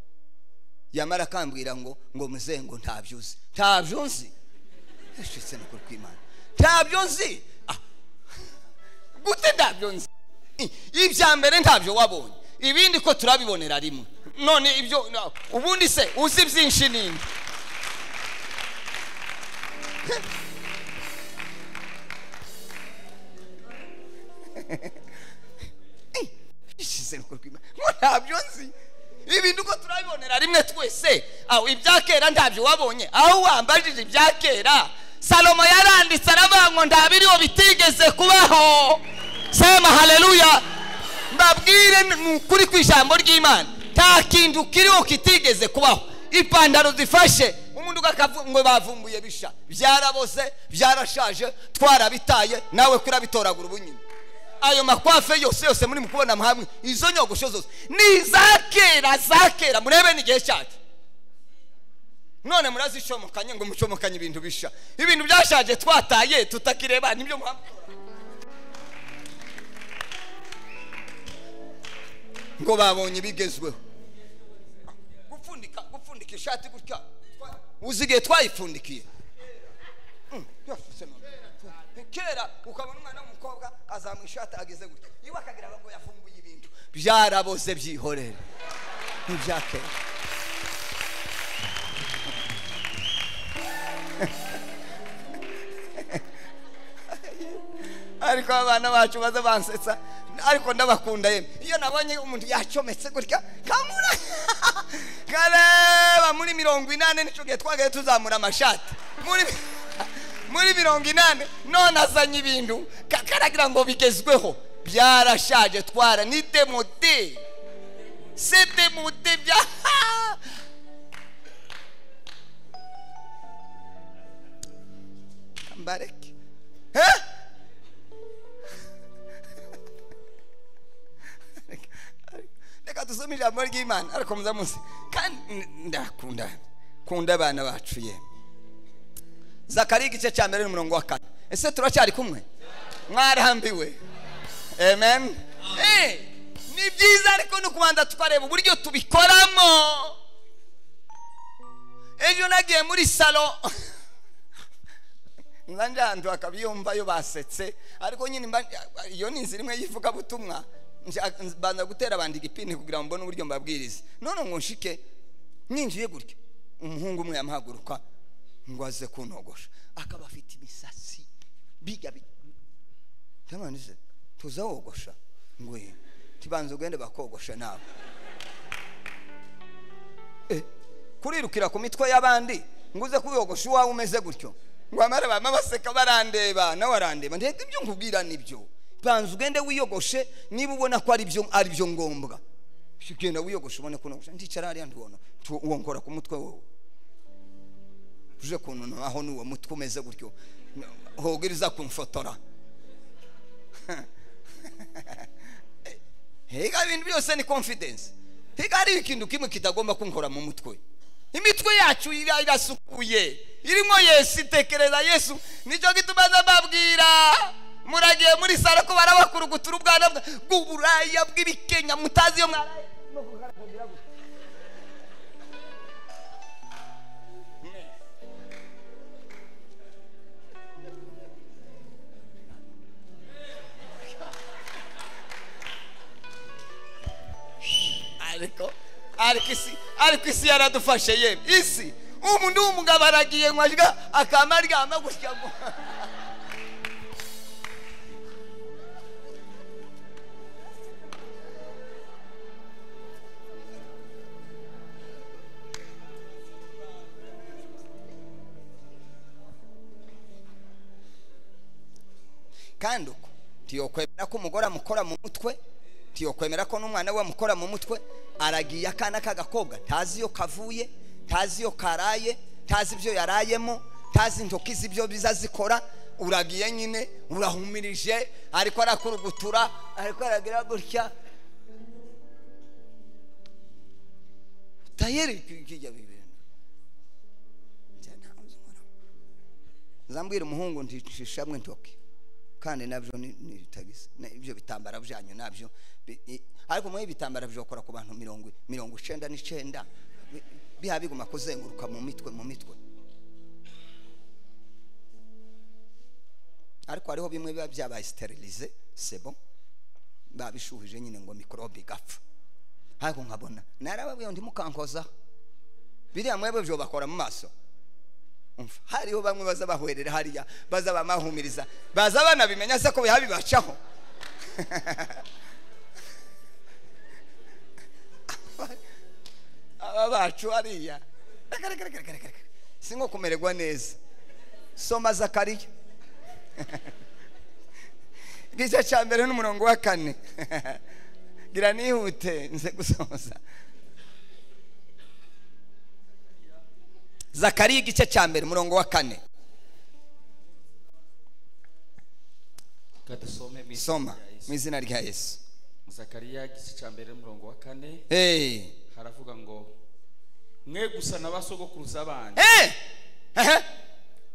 Speaker 1: yamara akambwira ngo ngo muzengo ntabyo uzi ntabyo nzi yashitse ni ukuri kw'imana ntabyo nzi Ah, gute ntabyo nzi I- ibya mbere ntabyo wabonye ibindi ko turabibonera rimwe none ibyo no, ubundi se uzi byinshi ninde ishize ruko rw'imana ngo ntabyo nzi ibintu uko turabibonera rimwe twese aho ibya kera ntabyo wabonye aho wambajije ibya kera salomo yaranditse aravuga ngo ntabiriho bitigeze kubaho sema haleluya mbabwire ni ukuri ku ijambo ry'imana nta kintu kiriho kitigeze kubaho ipantaro zifashe umuntu ugavu- ngo bavumbuye bisha byaraboze byarashaje twarabitaye nawe kurabitoragura ubunyine ayo makwafe yose yose muri mukubona hamwe izo nyogosho zose ni iza kera za kera murebe n'igihe cyacu none murazicomokanye ngo mucomokanye ibintu bisha ibintu byashaje twataye tutakireba nibyo muhamba ngo babonye ibigezweho gupfundika gupfundika ishati gutya twa- uzi igihe twayifundikiye Mm, byavuzwe none. kera ukabona umwana w'umukobwa azamuye ishati ageze gutya iwe akagira ngo yafunguye ibintu byaraboze byihorere n'ibya kera ariko abana bacu baza bansetsa ariko ndabakunda yemwe iyo nabonye umuntu yacometse gutya kamura kareba muri mirongo inani nicyo gihe twagaye tuzamura amashati muri muri mirongo inani none azanye ibintu ka- karagira ngo bigezweho byarashaje twara ni demode se demode bya mbareke Eh? reka dusome ijambo ry'imana ariko muzamuze kandi n- ndakunda kunda abana bacu ye zakariya igice cya mbere n'umurongo wa kane ese turacyari kumwe mwarambiwe amen Eh, ni byiza ariko no kubanza tukareba uburyo tubikoramo ejo nagiye muri salo nza njandu akabyiyumvayo basetse ariko nyine mba- iyo ni inzira imwe y'ivugabutumwa nja- mbanza gutera abandi igipindi kugira ngo mbone uburyo mbabwiriza none ngo nshike ninjiye gutya umuhungu umwe yamuhaguruka ngo aze kunogosha akaba afite imisatsi bijya bi- Ndamubona nti se tuza wogosha ngo "Eh, tubanza ugende bakogosha nawe Eh, kurirukira ku mitwe y'abandi ngo uze kubiyogosha uwawe umeze gutyo ngo amara bama baseka barandeba nawe arandeba ndebwe ibyo nkubwira nibyo banza ugende wiyogoshe niba ubona ko ari byo ari byo ngombwa genda wiyogoshe ubone kunogosha ndicara hariya ndubona tu- uwo nkora ku mutwe wowe uje kuntu aho n'uwo mutwe umeze gutyo hogiriza kumfotora higa ibintu byose ni confidence higa hari ikintu kimwe kitagomba kunkora mu mutwe imitwe yacu ira- irasukuye irimo yesu itekereza yesu nicyo gituma aza mbabwira muragiye muri saro ko barabakurugutura ubwana bwa- bw'uburaya bw'ibikenya mutazi iyo mwaraye ariko ariko isi ariko isi yaradufashe ye isi umuntu w'umugabo aragiye ngo ajya akama aryama gutya ngo kandi uko tiyokwemera ko umugore amukora mu mutwe tiyokwemera ko n'umwana we amukora mu mutwe aragiye akana k'agakobwa ntazi iyo kavuye ntazi iyo karaye ntazi ibyo yarayemo ntazi intoki z'ibyo bizazikora uragiye nyine urahumirije ariko arakurugutura ariko aragira gutya tayeri kijya bibiri zambwira umuhungu ntishishamwe ntoki kandi nabyo ni ni tagisi Na- ibyo bitambara byanyu nabyo bi- i- ariko mwe ibitambara byokora ku bantu mirongo mirongo icenda n'icenda Bi- biha biguma kuzenguruka mu mitwe mu mitwe ariko hariho bimwe biba byabaye sterilize sebo babishuhije nyine ngo mikorobe igapfa ariko nkabona narababwiye ngo ntimukankozaho biriya mwebwe byo bakora mu maso umva hariho bamwe baza bahwerera hariya baza bamahumiriza baza banabimenya se ko yabibacaho aba bacu hariya Reka, reka, reka, reka, reka. si nko kumererwa neza soma zakariya igice cya mbere n'umurongo wa kane gira nihute nze gusoza zakariya igice cya mbere umurongo wa kane
Speaker 3: reka dusome mu
Speaker 1: soma
Speaker 3: izina rya Yesu.
Speaker 1: mu izina rya yesu
Speaker 3: zakariya igice cya mbere n'umurongo wa kane
Speaker 1: Hey.
Speaker 3: haravuga ngo mwe gusa na ba sogokuruza banyu
Speaker 1: Hey! Ehe.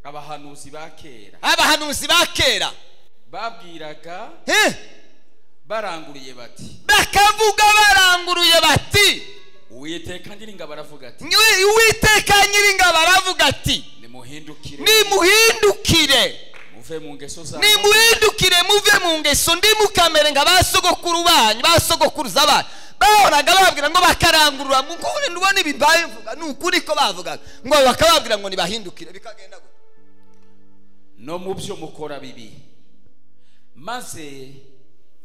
Speaker 3: abahanuzi ba kera
Speaker 1: abahanuzi ba kera
Speaker 3: babwiraga
Speaker 1: Eh!
Speaker 3: baranguruye bati
Speaker 1: bakavuga baranguruye bati
Speaker 3: uwiteka nyiringa baravuga ati
Speaker 1: "Nywe- uwiteka nyiringabo aravuga ati
Speaker 3: nimuhindukire
Speaker 1: nimuhindukire
Speaker 3: muve mu ngeso zanyu
Speaker 1: nimuhindukire muve mu ngeso ndi mukamere nka ba sogokuru banyu ba sogokuruza banyu bahoraga bababwira ngo bakarangurura mu kuri ndubona ibi mvuga ni ukuri ko bavugaga ngo bakababwira ngo nibahindukire bikagenda gutya
Speaker 3: no mu byo mukora bibi maze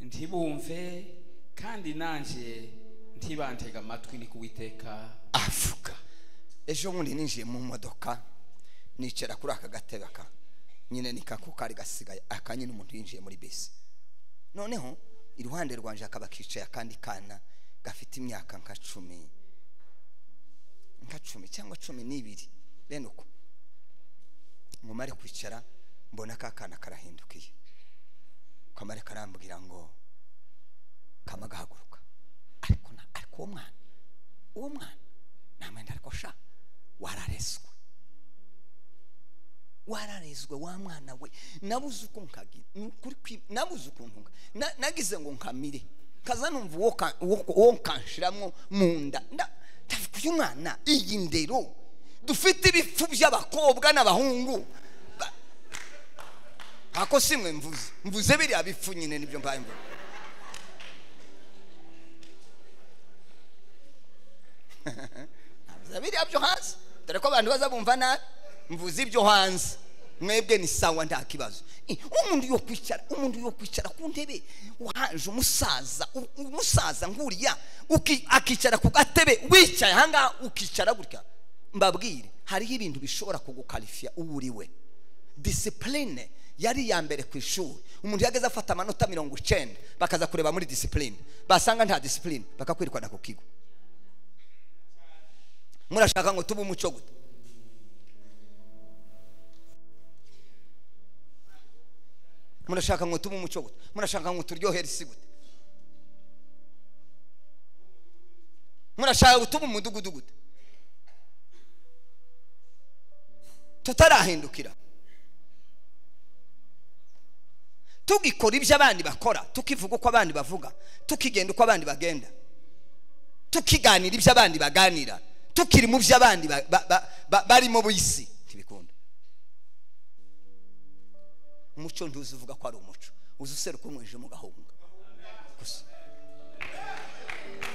Speaker 3: ntibumve kandi nanjye ntibantega amatwi ni kuwiteka
Speaker 1: avuga ejo bundi ninjiye mu modoka nicara kuri aka gatebe aka nyine ni kako kari gasigaye aka nyine umuntu yinjiye muri bisi noneho iruhande rwanje hakaba kicaye akandi kana gafite imyaka nka cumi nka cumi cyangwa cumi n'ibiri bene uko nkumare kwicara mbona ka kana karahindukiye kamare karambwira ngo kama gahaguruka ariko na ariko uwo mwana uwo mwana namwenda ariko sha wararezwe wararezwe wa mwana we nabuze uko nkagira ni ukuri kwi- nabuze ukuntu nka- na- nagize ngo nkamire kaza numva uwo ka- uwo- uwo nkanshiramwo mu nda nda- ndavuga uyu mwana iyi ndero dufite ibipfu by'abakobwa n'abahungu Ba- ako simwe mvuze mvuze biriya bipfu nyine nibyo mbaye mvuga mvuze biriya byo hanze dore ko abantu baza bumva nabi mvuze ibyo hanze mwebwe ni sawa nta kibazo Eh, umuntu yo kwicara umuntu yo kwicara ku ntebe wahaje umusaza u- umusaza nkuriya uki- akicara ku gatebe wicaye ahangaha ukicara gutya mbabwire hariho ibintu bishobora kugukarifiya uwo uri we disipurine yari iya mbere ku ishuri umuntu yageze afata amanota mirongo icyenda bakaza kureba muri disipurine basanga nta disipurine bakakwirukana ku kigo murashaka ngo tube umuco gute murashaka ngo tube umuco gute murashaka ngo turyohere isi gute murashaka gutuma umudugudu gute tutarahindukira tugikora ibyo abandi bakora tukivuga uko abandi bavuga tukigenda uko abandi bagenda tukiganira ibyo abandi baganira tukiri mu byo abandi ba- ba- ba- ba- barimo bisi ntibikunda umuco ntuzi uvuga ko ari umuco uzi useruka umwijima ugahunga gusa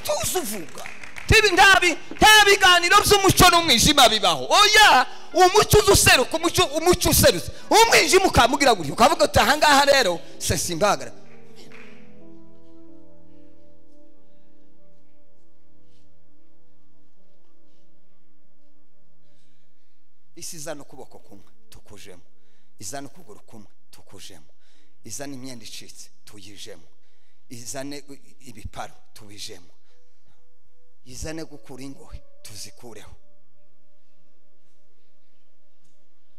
Speaker 1: tuzi uvuga tibi ntabi nta biganiro by'umuco n'umwijima bibaho oya umuco uzi useruka umuco umuco userutse umwijima ukamubwira gutyo ukavuga uti ahangaha rero se simbagara isi izana ukuboko kumwe tukujemo izana ukuguru kumwe tukujemo izana imyenda icitse tuyijemo izane i- ibiparo tubijemo izane gukura ingohe tuzikureho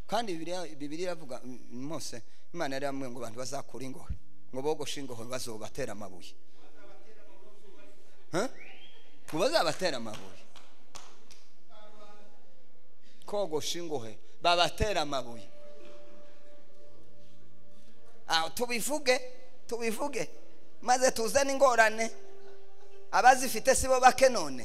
Speaker 1: kandi Bibiliya- bibiri iravuga mm, mose imana yari yamubwiye ngo abantu bazakura ingohe ngo bogoshe ingohe bazobatera amabuye Huh? ngo bazabatera amabuye kogosha ingohe babatera amabuye aho tubivuge tubivuge maze tuzane ingorane abazifite si bo bake none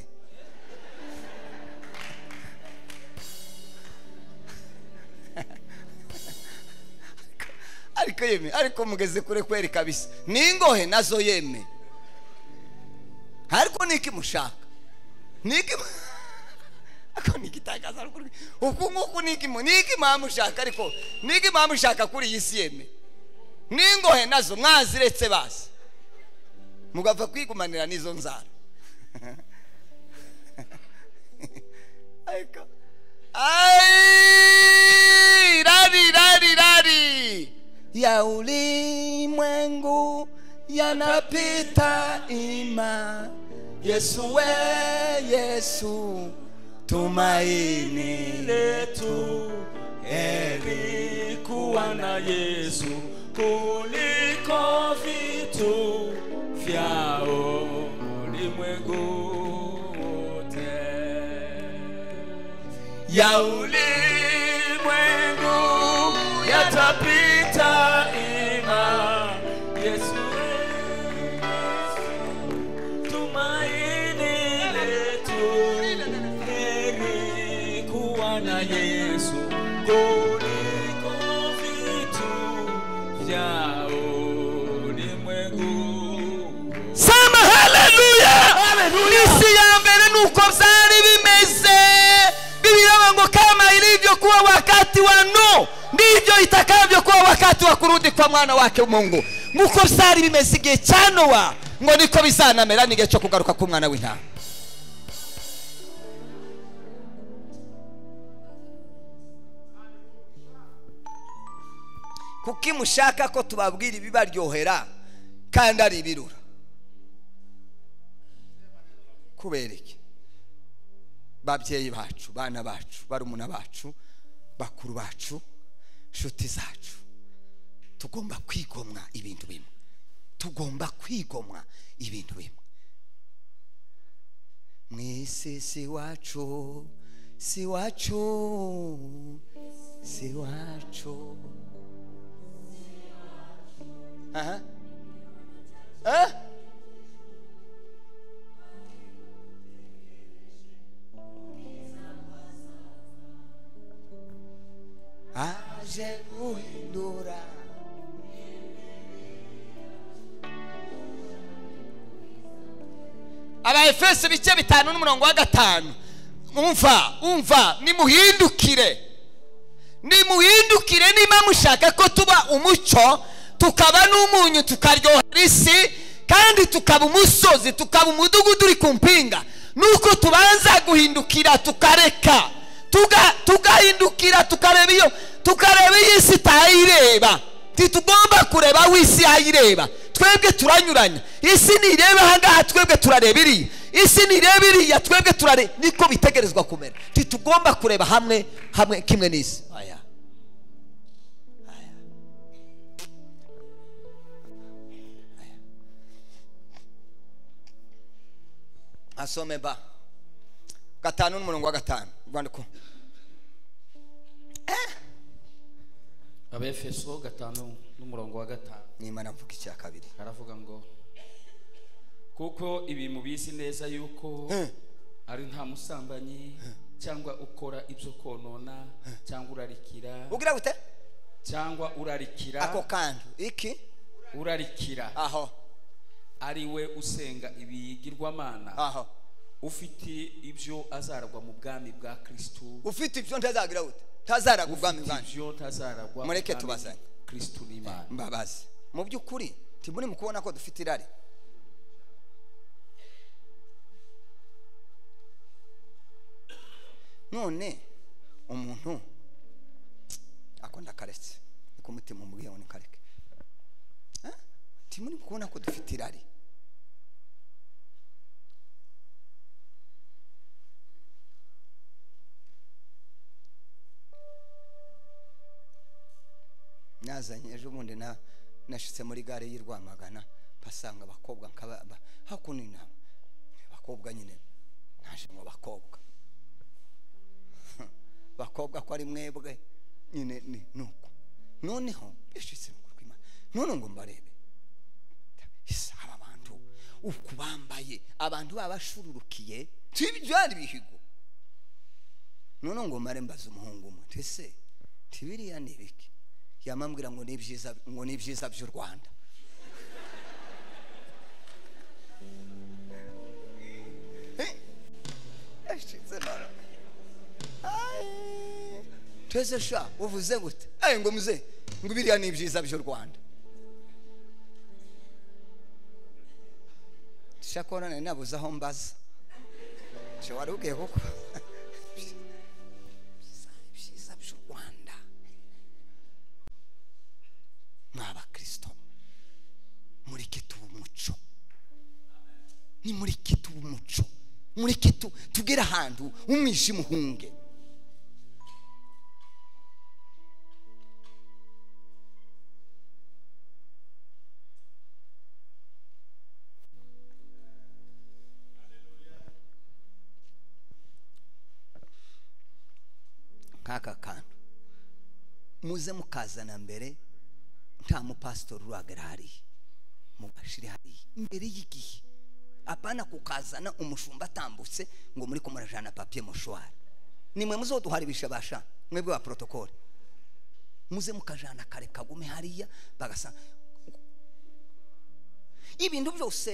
Speaker 1: ariko yeme ariko mugeze kure kweri kabisa n'ingohe nazo yeme ariko niki mushaka niki mu- ako niki tangazamakuru uku nguku niki mu- niki mwamushaka ariko niki mwamushaka kuri iyi si yeme n'ingohe nazo mwaziretse basi mugapfa kwigumanira n'izo nzara ariko Ay, rari, rari, rari. Ya ulimwengu yanapita ima. Yesu we Yesu tumaini
Speaker 4: letu heri kuwa na Yesu kuliko vitu vya ulimwengu wote. Ya ulimwengu yatapita ima Yesu Yesu, tumaini letu heri kuwa na Yesu kuliko vitu vya ulimwengu.
Speaker 1: sema haleluya isi ya mbere nuko byari bimeze bibiraba ngo kama ilivyokuwa wakati wa no ndivyo itakavyokuwa wakati wa kurudi kwa mwana wake mungu nkuko byari bimeze igihe cya nowa ngo niko bizanamera n'igihe cyo kugaruka k'umwana w'intama kuko mushaka ko tubabwira ibibaryohera kandi ari ibirura kubera iki babyeyi bacu bana bacu barumuna bacu bakuru bacu nshuti zacu tugomba kwigomwa ibintu bimwe tugomba kwigomwa ibintu bimwe mwisi si wacu si wacu si wacu aha eh? aje guhindura abaefeso ibice bitanu n'umurongo wa gatanu umva umva nimuhindukire nimuhindukire niba mushaka ko tuba umucyo tukaba n'umunyu tukaryohera isi kandi tukaba umusozi tukaba umudugudu uri ku mpinga nuko tubanza guhindukira tukareka tuga- tugahindukira tukareba iyo tukareba iyo isi itayireba ntitugomba kureba aho isi yayireba twebwe turanyuranya isi ntireba ahangaha twebwe turareba iriya isi ntireba iriya twebwe turareba niko bitegerezwa kumera ntitugomba kureba hamwe hamwe kimwe n'isi aya asome ba gatanu n'umurongo wa gatanu rwandiko
Speaker 3: abefeso gatanu n'umurongo wa gatanu
Speaker 1: nimba navuga icya kabiri
Speaker 3: haravuga ngo kuko ibi mubizi neza yuko ari nta musambanyi cyangwa ukora ibyo konona cyangwa urarikira
Speaker 1: ugira gute
Speaker 3: cyangwa urarikira
Speaker 1: ako kantu iki
Speaker 3: urarikira
Speaker 1: aho
Speaker 3: ari we usenga ibigirwamana
Speaker 1: aho
Speaker 3: ufite ibyo azaragwa mu bwami bwa kristu
Speaker 1: ufite ibyo ntazagira gute ntazaraga ubwami bwanjye
Speaker 3: ibyo ntazaragwa mu
Speaker 1: Mureke
Speaker 3: bwami
Speaker 1: tubazanye.
Speaker 3: kristu n'imana
Speaker 1: mbabazi mu by'ukuri ntiburi mu kubona ko dufite irari none umuntu akunda akaretse niko umutima umubwiye ngo nikareke Eh? ntiburi mu kubona ko dufite irari nazanye ejo bundi na nashitse muri gare y'i rwamagana mpasanga abakobwa nkaba ba- hakuno inama abakobwa nyine naje mu bakobwa bakobwa ko ari mwebwe nyine ni nuko noneho bishitse mukuru kw'Imana none ngo mbarebe isa aba bantu uku bambaye abantu baba bashururukiye tibyari bihigo none ngo mare mbaza umuhungu umwe nti se tibiriya ni ibiki yamambwira ngo ni ibyiza ngo ni ibyiza by'u rwanda twese sha uvuze gute ayi ngo muze ngo biriya ni ibyiza by'u rwanda shakora nari nabuze aho mbaza nshya wari ubwiye kuko Ibyiza- ibyiza by'u rwanda mwa bakristo mureke tuba umuco nimureke tuba umuco mureke tu- tugere ahantu umwijima uhunge nk'aka kantu muze mukazana mbere nta mupasitori uragara hariya mubashire hariya mbere y'igihe apana kukazana umushumba atambutse ngo muri kumurajana papiye moshwari nimwe muzoduharibisha basha mwebwe ba protokole muze mukajana kare kagume hariya bagasanga ibintu byose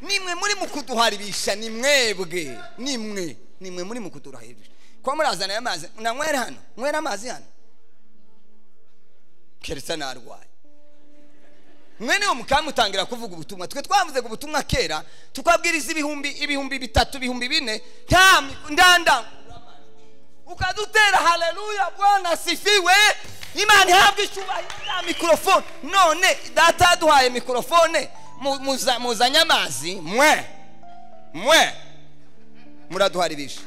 Speaker 1: nimwe muri mu kuduharibisha ni mwebwe nimwe nimwe muri mu kuduharibisha kuba murazana amazi nanywera hano nywera amazi hano keretse narwaye mwene wo mukamutangira kuvuga ubutumwa twe twavuzaga ubutumwa kera tukabwiriza ibihumbi ibihumbi bitatu ibihumbi bine nta mi- ndanda ukadutera haleluya bwana asifiwe imana ihabwe icyubahiro ya mikorofone none data yaduhaye mikorofone mu- muza- muzanye amazi mwe mwe muraduharibisha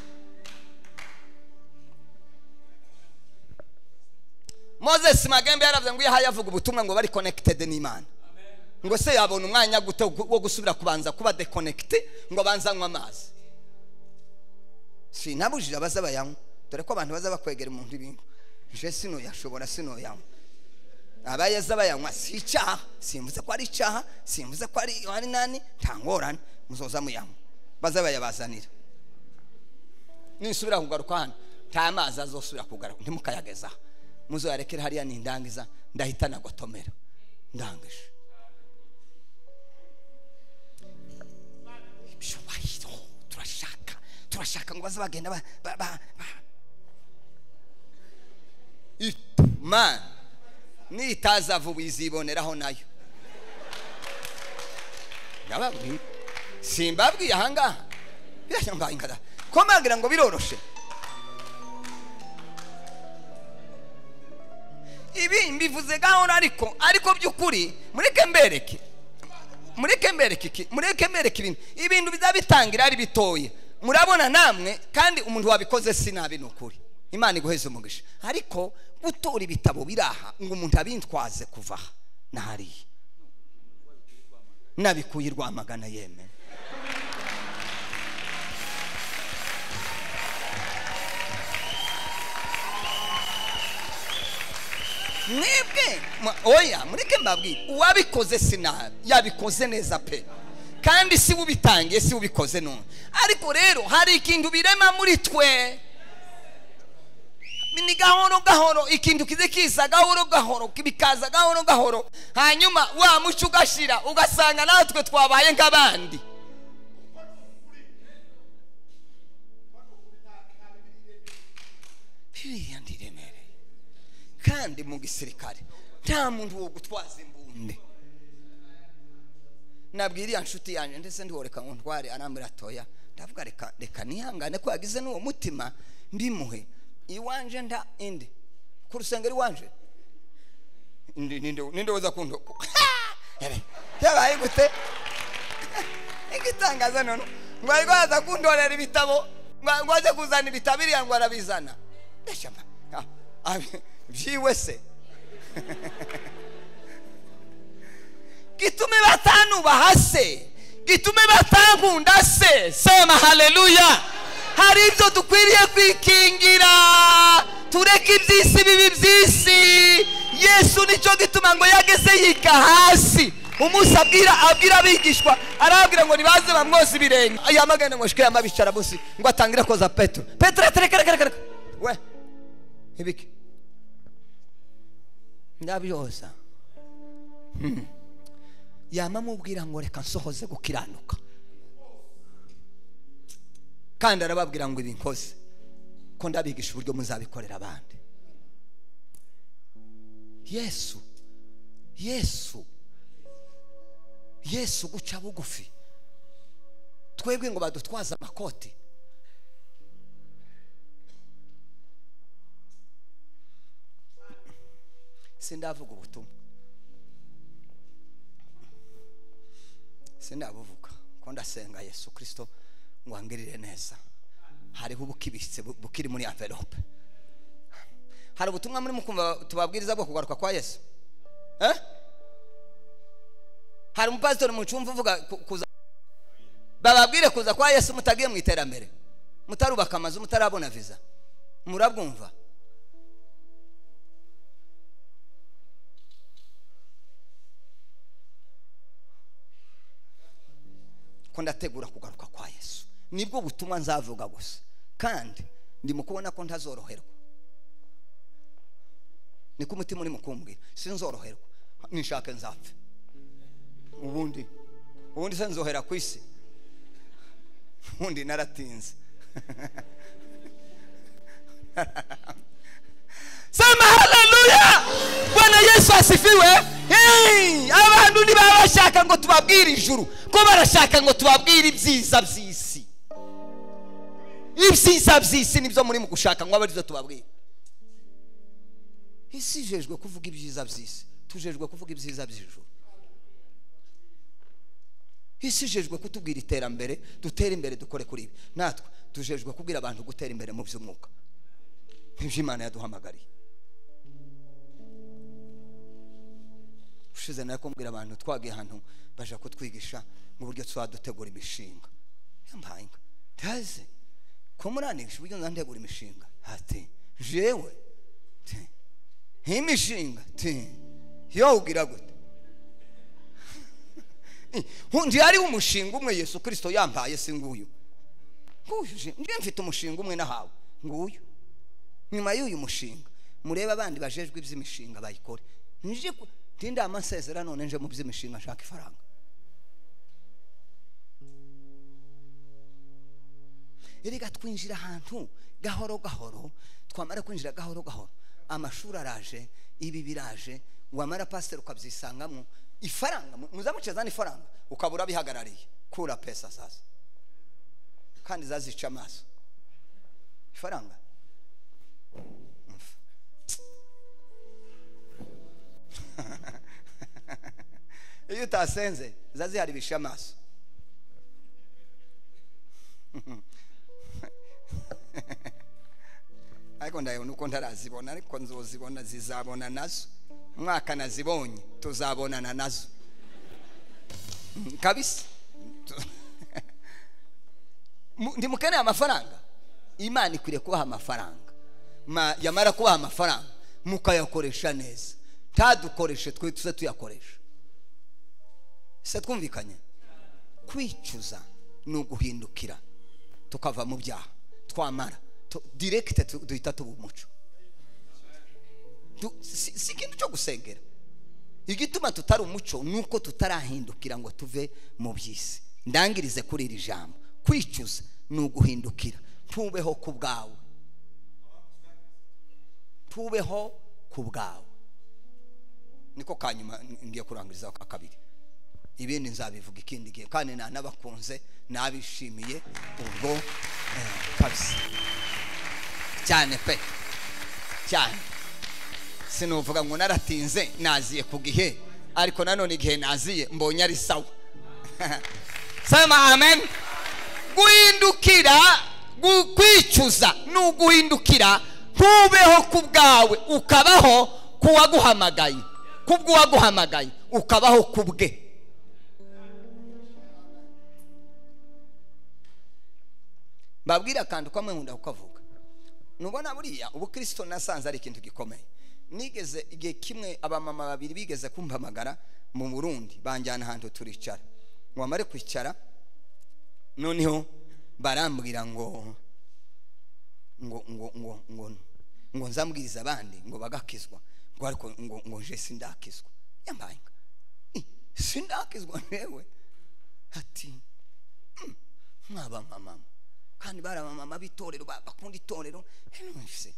Speaker 1: moses magembe yaravuze ngo iyo ahaye avuga ubutumwa ngo bari connected n'imana ngo se yabona umwanya gute wo gusubira kubanza kuba dekonegite ngo abanze anywe amazi sinabujije abaza bayanywa dore ko abantu baza bakwegera umuntu ibintu je sino yashobora sino yanywa abayaza bayanywa si icyaha simvuze ko ari icyaha simvuze ko ari ari nani nta ngorane muzoza muyanywa baza bayabazanira nisubira kugaruka hano nta mazi azosubira kugaruka ntimukayagezaho muzoyarekere hariya ni indangiza ndahita nagotomera ndangije ibyubahiro turashaka turashaka ngo baze bagenda ba- ba- ba- ba- imana nitaza vuba iziboneraho nayo ndababwira simbabwiye ahangaha birashyamba ingada ko mbabwira ngo biroroshe ibi mbivuze gahoro ariko ariko by'ukuri mureke mbereke mureke mbereke iki mureke mbereke ibintu ibintu bizaba bitangira ari bitoya murabona namwe kandi umuntu wabikoze si nabi ni ukuri imana iguheze umugisha ariko gutora ibitabo biri aha ngo umuntu abintwaze kuva aha na hariya nabikuye i rwamagana yemewe mwebwe mwa- oya mureke mbabwire uwabikoze si nabi yabikoze neza pe kandi si we ubitangiye si we ubikoze none ariko rero hari ikintu birema muri twe ni gahoro gahoro ikintu kize kiza gahoro gahoro bikaza gahoro gahoro hanyuma wa muco ugashira ugasanga natwe twabaye nk'abandi biriya ndiremereye kandi mu gisirikare nta muntu wo gutwaza imbunda nabwira iriya nshuti yanjye ndetse ndiworeka ngo ntware arambwira atoya ndavuga reka reka nihangane ko yagize n'uwo mutima mbimuhe iwanje nda indi ku rusengero iwanje Ndi- ninde ninde uza kundo yabaye gute igitangaza none ngo ariko aza kundorera ibitabo ngo ngo aze kuzana ibitabo iriya ngo arabizana ndashama Ah, ah, byiwe se gitume batanubaha se gitume batankunda se sema haleluya hari ibyo dukwiriye kwikingira tureke iby'isi bibi by'isi yesu nicyo gituma ngo yageze yiga hasi umunsi abwira abwira abigishwa arababwira ngo nibaze bamwoza ibirenge yamagana ngo shikiyama bicara munsi ngo atangire koza petero petero ati reka reka reka reka we ibiki ndabyoza yama amubwira ngo reka nsohoze gukiranuka kandi arababwira ngo ibinkoze ko ndabigisha uburyo muzabikorera abandi yesu yesu yesu guca bugufi twebwe ngo badutwaze amakoti sindavuga ubutumwa sindabuvuga ko ndasenga yesu kirisito ngo angirire neza hariho ubukibitse bu- bukiri muri anvelope hari ubutumwa muri mukumva tubabwiriza bwo kugaruka kwa yesu eh? hari umupasitori mu cyumba uvuga ku- kuza bababwire kuza kwa yesu mutagiye mu iterambere mutarubaka amazu mutarabona viza murabwumva ko ndategura kugaruka kwa yesu nibwo butumwa nzavuga gusa kandi ndi mu kubona ko ntazoroherwa niko umutima urimo kumbwira sinzoroherwa nishake nzapfe ubundi ubundi se nzohera ku isi ubundi naratinze sema haleluya bwana yesu asifiwe Hey! abantu ntibaba bashaka ngo tubabwire ijuru ko barashaka ngo tubabwire ibyiza by'isi ibyiza by'isi nibyo muri mu gushaka ngo abe aribyo tubabwire isi ijejwe kuvuga ibyiza by'isi tujejwe kuvuga ibyiza by'ijuru isi ijejwe kutubwira iterambere dutere imbere dukore kuri ibi natwe tujejwe kubwira abantu gutera imbere mu by'umwuka nk'ibyo imana yaduhamagariye ushize nari kumbwira abantu twagiye ahantu baje kutwigisha mu buryo dutegura imishinga yambaye inka ndaze ko muranisha uburyo nzantegura imishinga ati jewe ti nk'imishinga ti yo ugira gute ndi hariho umushinga umwe yesu kirisito yambaye si nguyu nguyu njye mfite umushinga umwe nahawe nguyu nyuma y'uyu mushinga murebe abandi bajejwe iby'imishinga bayikore nje ku- ndinde amasezera none nje mu by'imishinga nshaka ifaranga erega twinjira ahantu gahoro gahoro twamara kwinjira gahoro gahoro amashuri araje ibi biraje wamara pasiteri ukabyisangamo ifaranga mu- muzamuce zana ifaranga ukabura bihagarariye kura pesa sasa kandi zazica amaso ifaranga iyo utasenze ziba ziharibisha amaso ariko ndabona uko ntarazibona ariko nzozibona zizabona nazo umwaka nazibonye tuzabonana nazo Mm, kabisa Mu- ndi mukeneye amafaranga imana ikwiriye kubaha amafaranga Ma- yamara kubaha amafaranga mukayakoresha neza ntadukoreshe twe tuze tuyakoresha se twumvikanye kwicuza ni uguhindukira tukava mu byaha twamara tu- direkite tu- duhita tuba umuco Du- si si ikintu cyo gusengera igituma tutari umuco ni uko tutarahindukira ngo tuve mu by'isi ndangirize kuri iri jambo kwicuza ni uguhindukira ntubeho ku bwawe ntubeho ku bwawe niko ka nyuma n- ngiye kurangiriza ka kabiri ibindi nzabivuga ikindi gihe kandi nta n'abakunze n'abishimiye ubwo eh, kabisa cyane pe cyane sinuvuga ngo naratinze naziye ku gihe ariko nanone igihe naziye mbonye ari sawa sema amen guhindukira gu- kwicuza ni uguhindukira ntubeho ku bwawe ukabaho ku waguhamagaye ku bw'uwaguhamagaye ukabaho ku bwe babwira akantu kamwe nkunda kukavuga nubona buriya ubukristo nasanze ari ikintu gikomeye nigeze igihe kimwe abamama babiri bigeze kumpamagara mu burundi banjyana ahantu turicara ngo bamare kwicara noneho barambwira ngo ngo ngo ngo ngo ngo nzambwiriza abandi ngo bagakizwa ngo ariko ngo ngo nje sindakizwa yambaye inka. Eh, sindakizwa ntewe ati mwaba mama kandi bari abamama b'itorero ba- bakunda itorero ese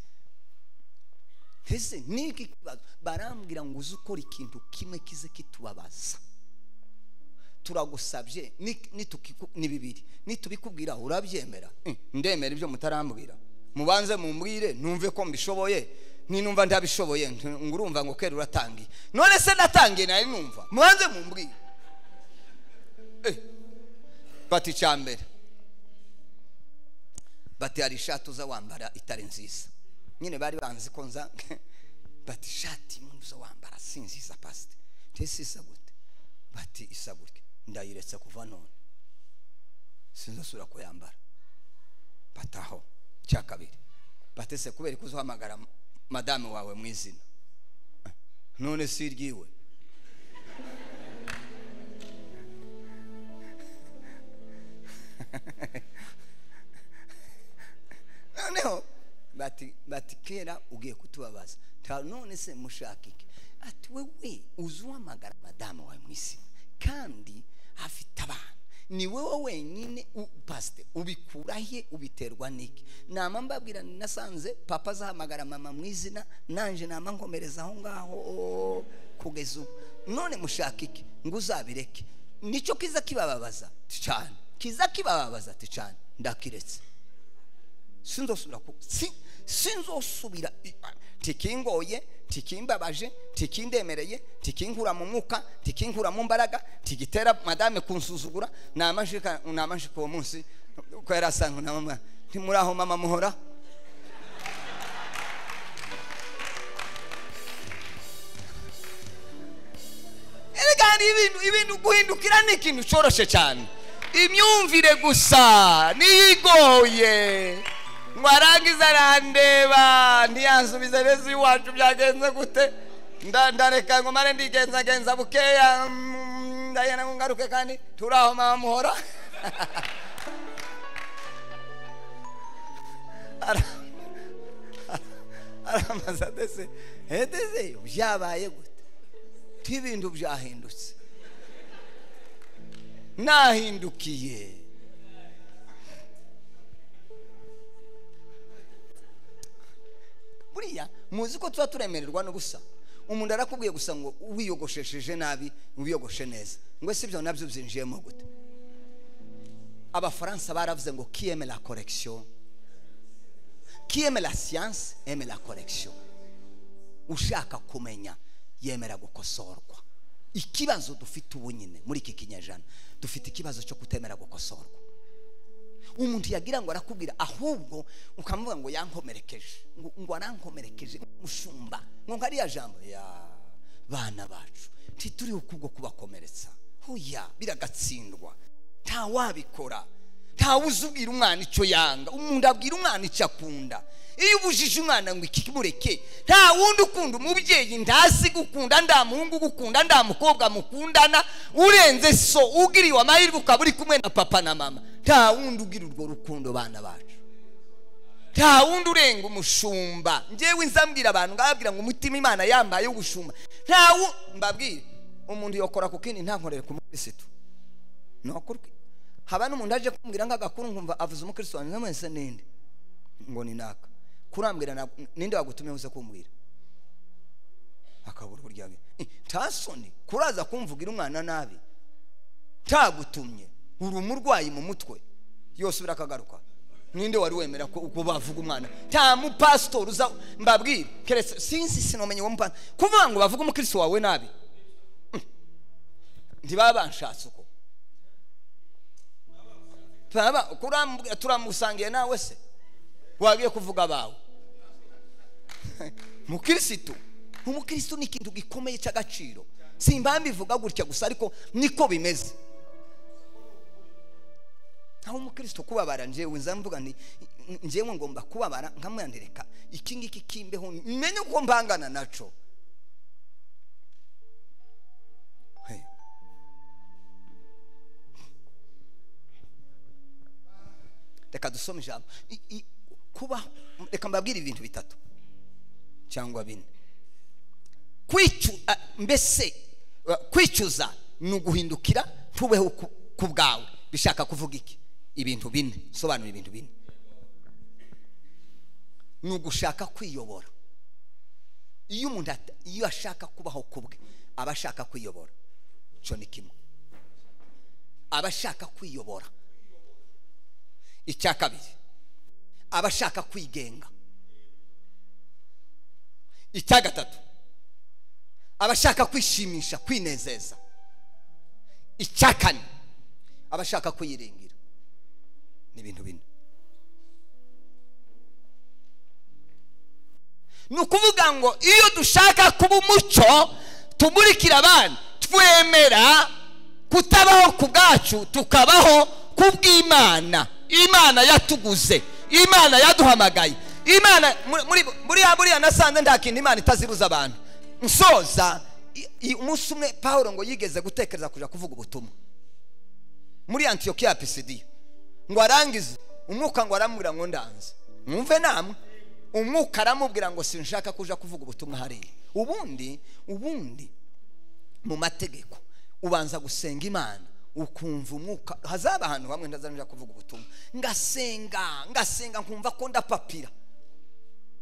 Speaker 1: ese n'iki kibazo barambwira ngo uze ukora ikintu kimwe kize kitubabaza turagusabye ni- nitukiku- ni bibiri nitubikubwira urabyemera Eh, ndemera ibyo mutarambwira mubanze mumbwire numve ko mbishoboye ninumva ndabishoboye nti- ngo urumva ngo kera uratangiye none se natangiye nari numva mubanze mumbwire Eh, bati icya mbere bati hari ishati uza wambara itari nziza nyine bari banzi ko nza bati ishati imwe uza wambara si nziza pasite tese isa gute bati isa gute ndayiretse kuva none sinzasubira kuyambara bati aho cya kabiri bati se kubera ko uzahamagara m- madame wawe mu izina Eh, none si iryiwe noneho bati bati kera ugiye kutubabaza Ta- none se mushaka iki ati wewe uzi uhamagara madamu wawe mu isi kandi afite abana ni wowe wenyine u- pasite ubikura he ubiterwa n'iki nama mbabwira nasanze papa azahamagara mama mu izina nanje nama nkomereza aho ngaho kugeza ubu none mushaka iki ngo uzabireke nicyo kiza kibababaza ti cyane kiza kibababaza ti cyane ndakiretse sinzosubira ku si sinzosubira i- a- tikingoye tikimbabaje tikindemereye tikinkura mu mwuka tikinkura mu mbaraga tigitera madame kunsuzugura namashika namashika uwo munsi ko yari asanzwe na mama ntimuri aho mama muhora erega hari ibintu ibintu guhindukira ni ikintu cyoroshye cyane imyumvire gusa niyo igoye ngo arangiza arandeba ntiyansubize beza iwacu byagenze gute nda- ndareka ngo mare ndigenzagenza bukeya mm, ndagenda ngo ngaruke kandi turi aho mama muhora Ara- aramaze atese atese byabaye gute ibintu byahindutse nahindukiye buriya muzi ko tuba turemererwa n'ubusa umuntu arakubwiye gusa ngo wiyogoshesheje nabi wiyogoshe neza ngo si ibyo nabyo byinjiyemo gute abafaransa baravuze ngo qui aime la correction qui aime la science aime la correction ushaka kumenya yemera gukosorwa ikibazo dufite ubu nyine muri iki kinyejana dufite ikibazo cyo kutemera gukosorwa umuntu yagira ngo arakubwira ahubwo ukamuvuga ngo yankomerekeje ngo, ngo arankomerekeje mushumba ngo nkariya jambo ya bana bacu ntituriho kubwo kubakomeretsa oya biragatsindwa ntawabikora ntawuzi ubwira umwana icyo yanga umuntu abwira umwana icyo akunda iyo ubujije umwana ngo iki mureke nta wundi ukunda umubyeyi ndazi gukunda nda muhungu gukunda nda mukobwa mukundana urenze so ugiriwe amahirwe ukaba uri kumwe na papa na mama nta wundi ugira urwo rukundo bana bacu nta wundi urenga umushumba ngewe nzambwira abantu ngababwira ngo umutima imana yambaye ubushumba nta wu mbabwire umuntu yokora ku kindi ntankorere ku mukirisitu ni ukuri haba n'umuntu aje kumbwira nk'agakuru nkumva avuze umukirisitu wanjye mwese ninde ngo ni naka kurambwira na- ninde wagutumye uze kumbwira akabura uburyo abe ntasoni kuraza kumvugira umwana nabi ntagutumye uri umurwayi mu mutwe yose birakagaruka ninde wari wemera ko uko bavuga umwana nta mupasitori uza mbabwira keretse sinzi sinamenye uwo mupasitori kuvuga ngo bavuge umukirisitu wawe nabi Mm. ntibaba banshatse uko baba kurambwira turamusangiye nawe se wagiye kuvuga abawe mukirisitu umukirisitu ni ikintu gikomeye cy'agaciro simba mbivuga gutya gusa ariko niko bimeze aho umukristo kubabara njyewe nza mvuga nti njyewe ngomba kubabara nkamwandirika iki ngiki kimbeho menye uko mbangana naco Hey. reka dusome ijambo I- i- kubaho reka mbabwire ibintu bitatu cyangwa bine kwicu a- mbese uh, kwicuza ni uguhindukira tubeho ku- ku bwawe bishaka kuvuga iki ibintu bine sobanura ibintu bine ni ugushaka kwiyobora iyo umuntu ata- iyo ashaka kubaho ku bwe aba ashaka kwiyobora icyo ni kimwe aba ashaka kwiyobora icya kabiri aba ashaka kwigenga icya gatatu aba ashaka kwishimisha kwinezeza icya kane aba ashaka kwiyiringira ni ibintu bine ni ukuvuga ngo iyo dushaka kuba umucyo tumurikira abandi twemera kutabaho ku bwacu tukabaho ku bw'imana imana yatuguze imana yaduhamagaye imana muri- muri buriya buriya nasanze nta kintu imana itazibuza abantu nsoza i- i- umunsi umwe pawulo ngo yigeze gutekereza kujya kuvuga ubutumwa muri antiyokiya pisidiya ngo arangize umwuka ngo aramubwira ngo ndanze mwumve namwe umwuka aramubwira ngo sinshaka kuja kuvuga ubutumwa hariya ubundi ubundi mu mategeko ubanza gusenga imana ukumva umwuka hazaba ahantu hamwe ntazanira kuvuga ubutumwa ngasenga ngasenga nkumva ko ndapapira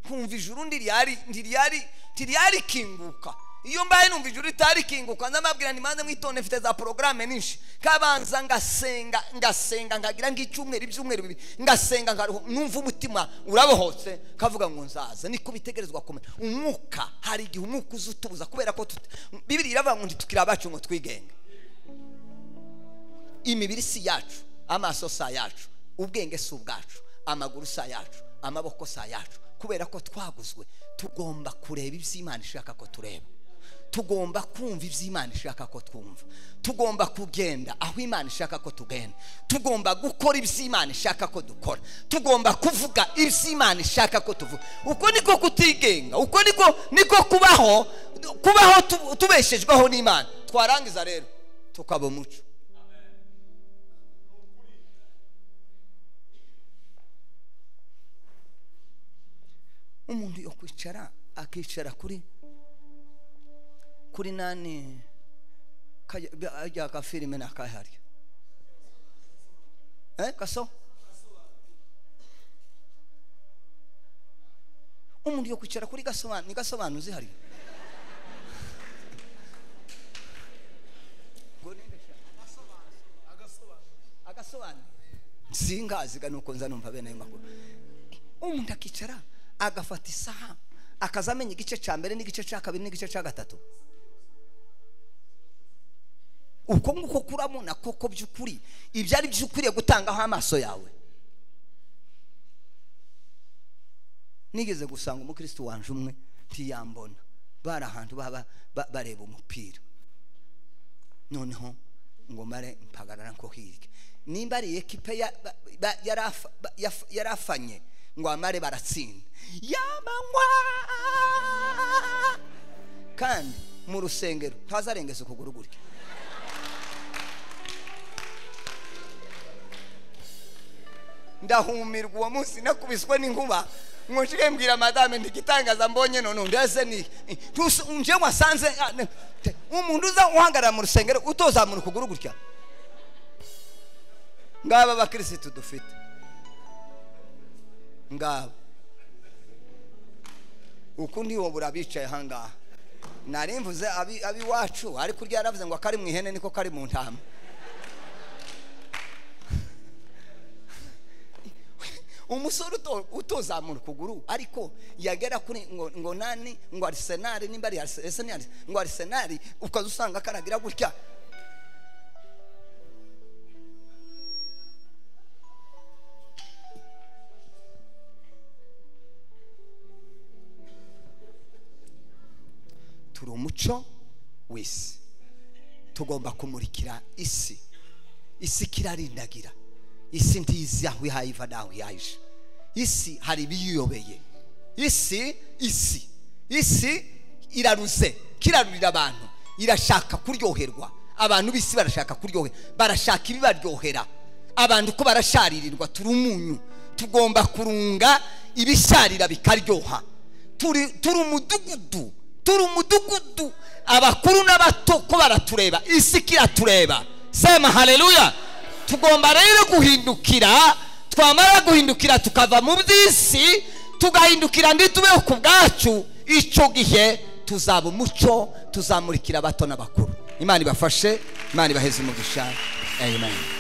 Speaker 1: nkumva ijuru ntiriyari ntiriyari ntiriyari kinguka iyo mbaye numva ijuru ritari kinguka ndamabwira nti manze mwitonde mfite za porogaramu nyinshi kabanza ngasenga ngasenga nkagira nk'icyumweru ibyumweru bibiri ngasenga nkaruhu numva umutima urabohotse kavuga ngo nzaza niko bitegerezwa kumera umwuka hari igihe umwuka uza utubuza kubera ko tut- bibiri iravuga ngo ntitukiri abacu ngo twigenge imibiri si yacu amaso si ayacu ubwenge si ubwacu amaguru si ayacu amaboko si ayacu kubera ko twaguzwe tugomba kureba iby'imana ishaka ko tureba tugomba kumva iby'imana ishaka ko twumva tugomba kugenda aho imana ishaka ko tugenda tugomba gukora iby'imana ishaka ko dukora tugomba kuvuga iby'imana ishaka ko tuvuga uko niko kutigenga uko niko niko kubaho kubaho tu- tubeshejweho n'imana twarangiza rero tukaba umuco umuntu yo kwicara akicara kuri kuri nani ajya gafirime nakahari eh kaso umuntu yo kwicara kuri gasobanu ni gasobanu zihari Ngo ninde sha? agasobanu singaziga nuko nza numva bene ayo makuru umuntu akicara agafata isaha akaza amenya igice cya mbere n'igice cya kabiri n'igice cya gatatu uko nguko kurabona koko by'ukuri ibyo ari byo ukwiriye gutangaho amaso yawe nigeze gusanga umukristo wanje umwe ntiyambona bari ahantu baba ba- bareba umupira noneho ngo mare mpagarara nko hirya nimba ari ekipe ya- ba- ba- yarafa- ba- yaf- yarafanye ngo amare baratsinda yamanywa kandi mu rusengero ntazarengeza ukuguru gutya ndahumirwa uwo munsi nakubiswe n'inkuba ngo nshike mbwira madame ntigitangaza mbonye none ndese ni ntusi- nje wasanze ah, ne- te- umuntu uza uhagarara mu rusengero utozamura ukuguru gutya ngaba abakirisitu dufite ngaba ukundi wowe urabicaye ahangaha nari mvuze abi- ab'iwacu ariko urya yaravuze ngo akari mu ihene niko kari mu ntama umusore uto- utozamura ukuguru ariko yagera kuri ngo, ngo nani ngo arisenali nimba ari arisenali ngo arisenali ukaza usanga karagira gutya turi umuco w'isi tugomba kumurikira isi isi kirarindagira isi ntizi aho ihaye iva n'aho iyaje isi hari ibiyiyobeye isi isi isi iraruze kirarurira abantu irashaka kuryoherwa abantu b'isi barashaka kuryohera barashaka ibibaryohera abantu ko barasharirirwa turi umunyu tugomba kurunga ibisharira bikaryoha turi turi umudugudu turi umudugudu abakuru n'abato ko baratureba isi kiratureba sema haleluya tugomba rero guhindukira twamara guhindukira tukava mu by'isi tugahindukira ntitubeho ku bwacu icyo gihe tuzaba umuco tuzamurikira abato n'abakuru imana ibafashe imana ibaheze umugisha amen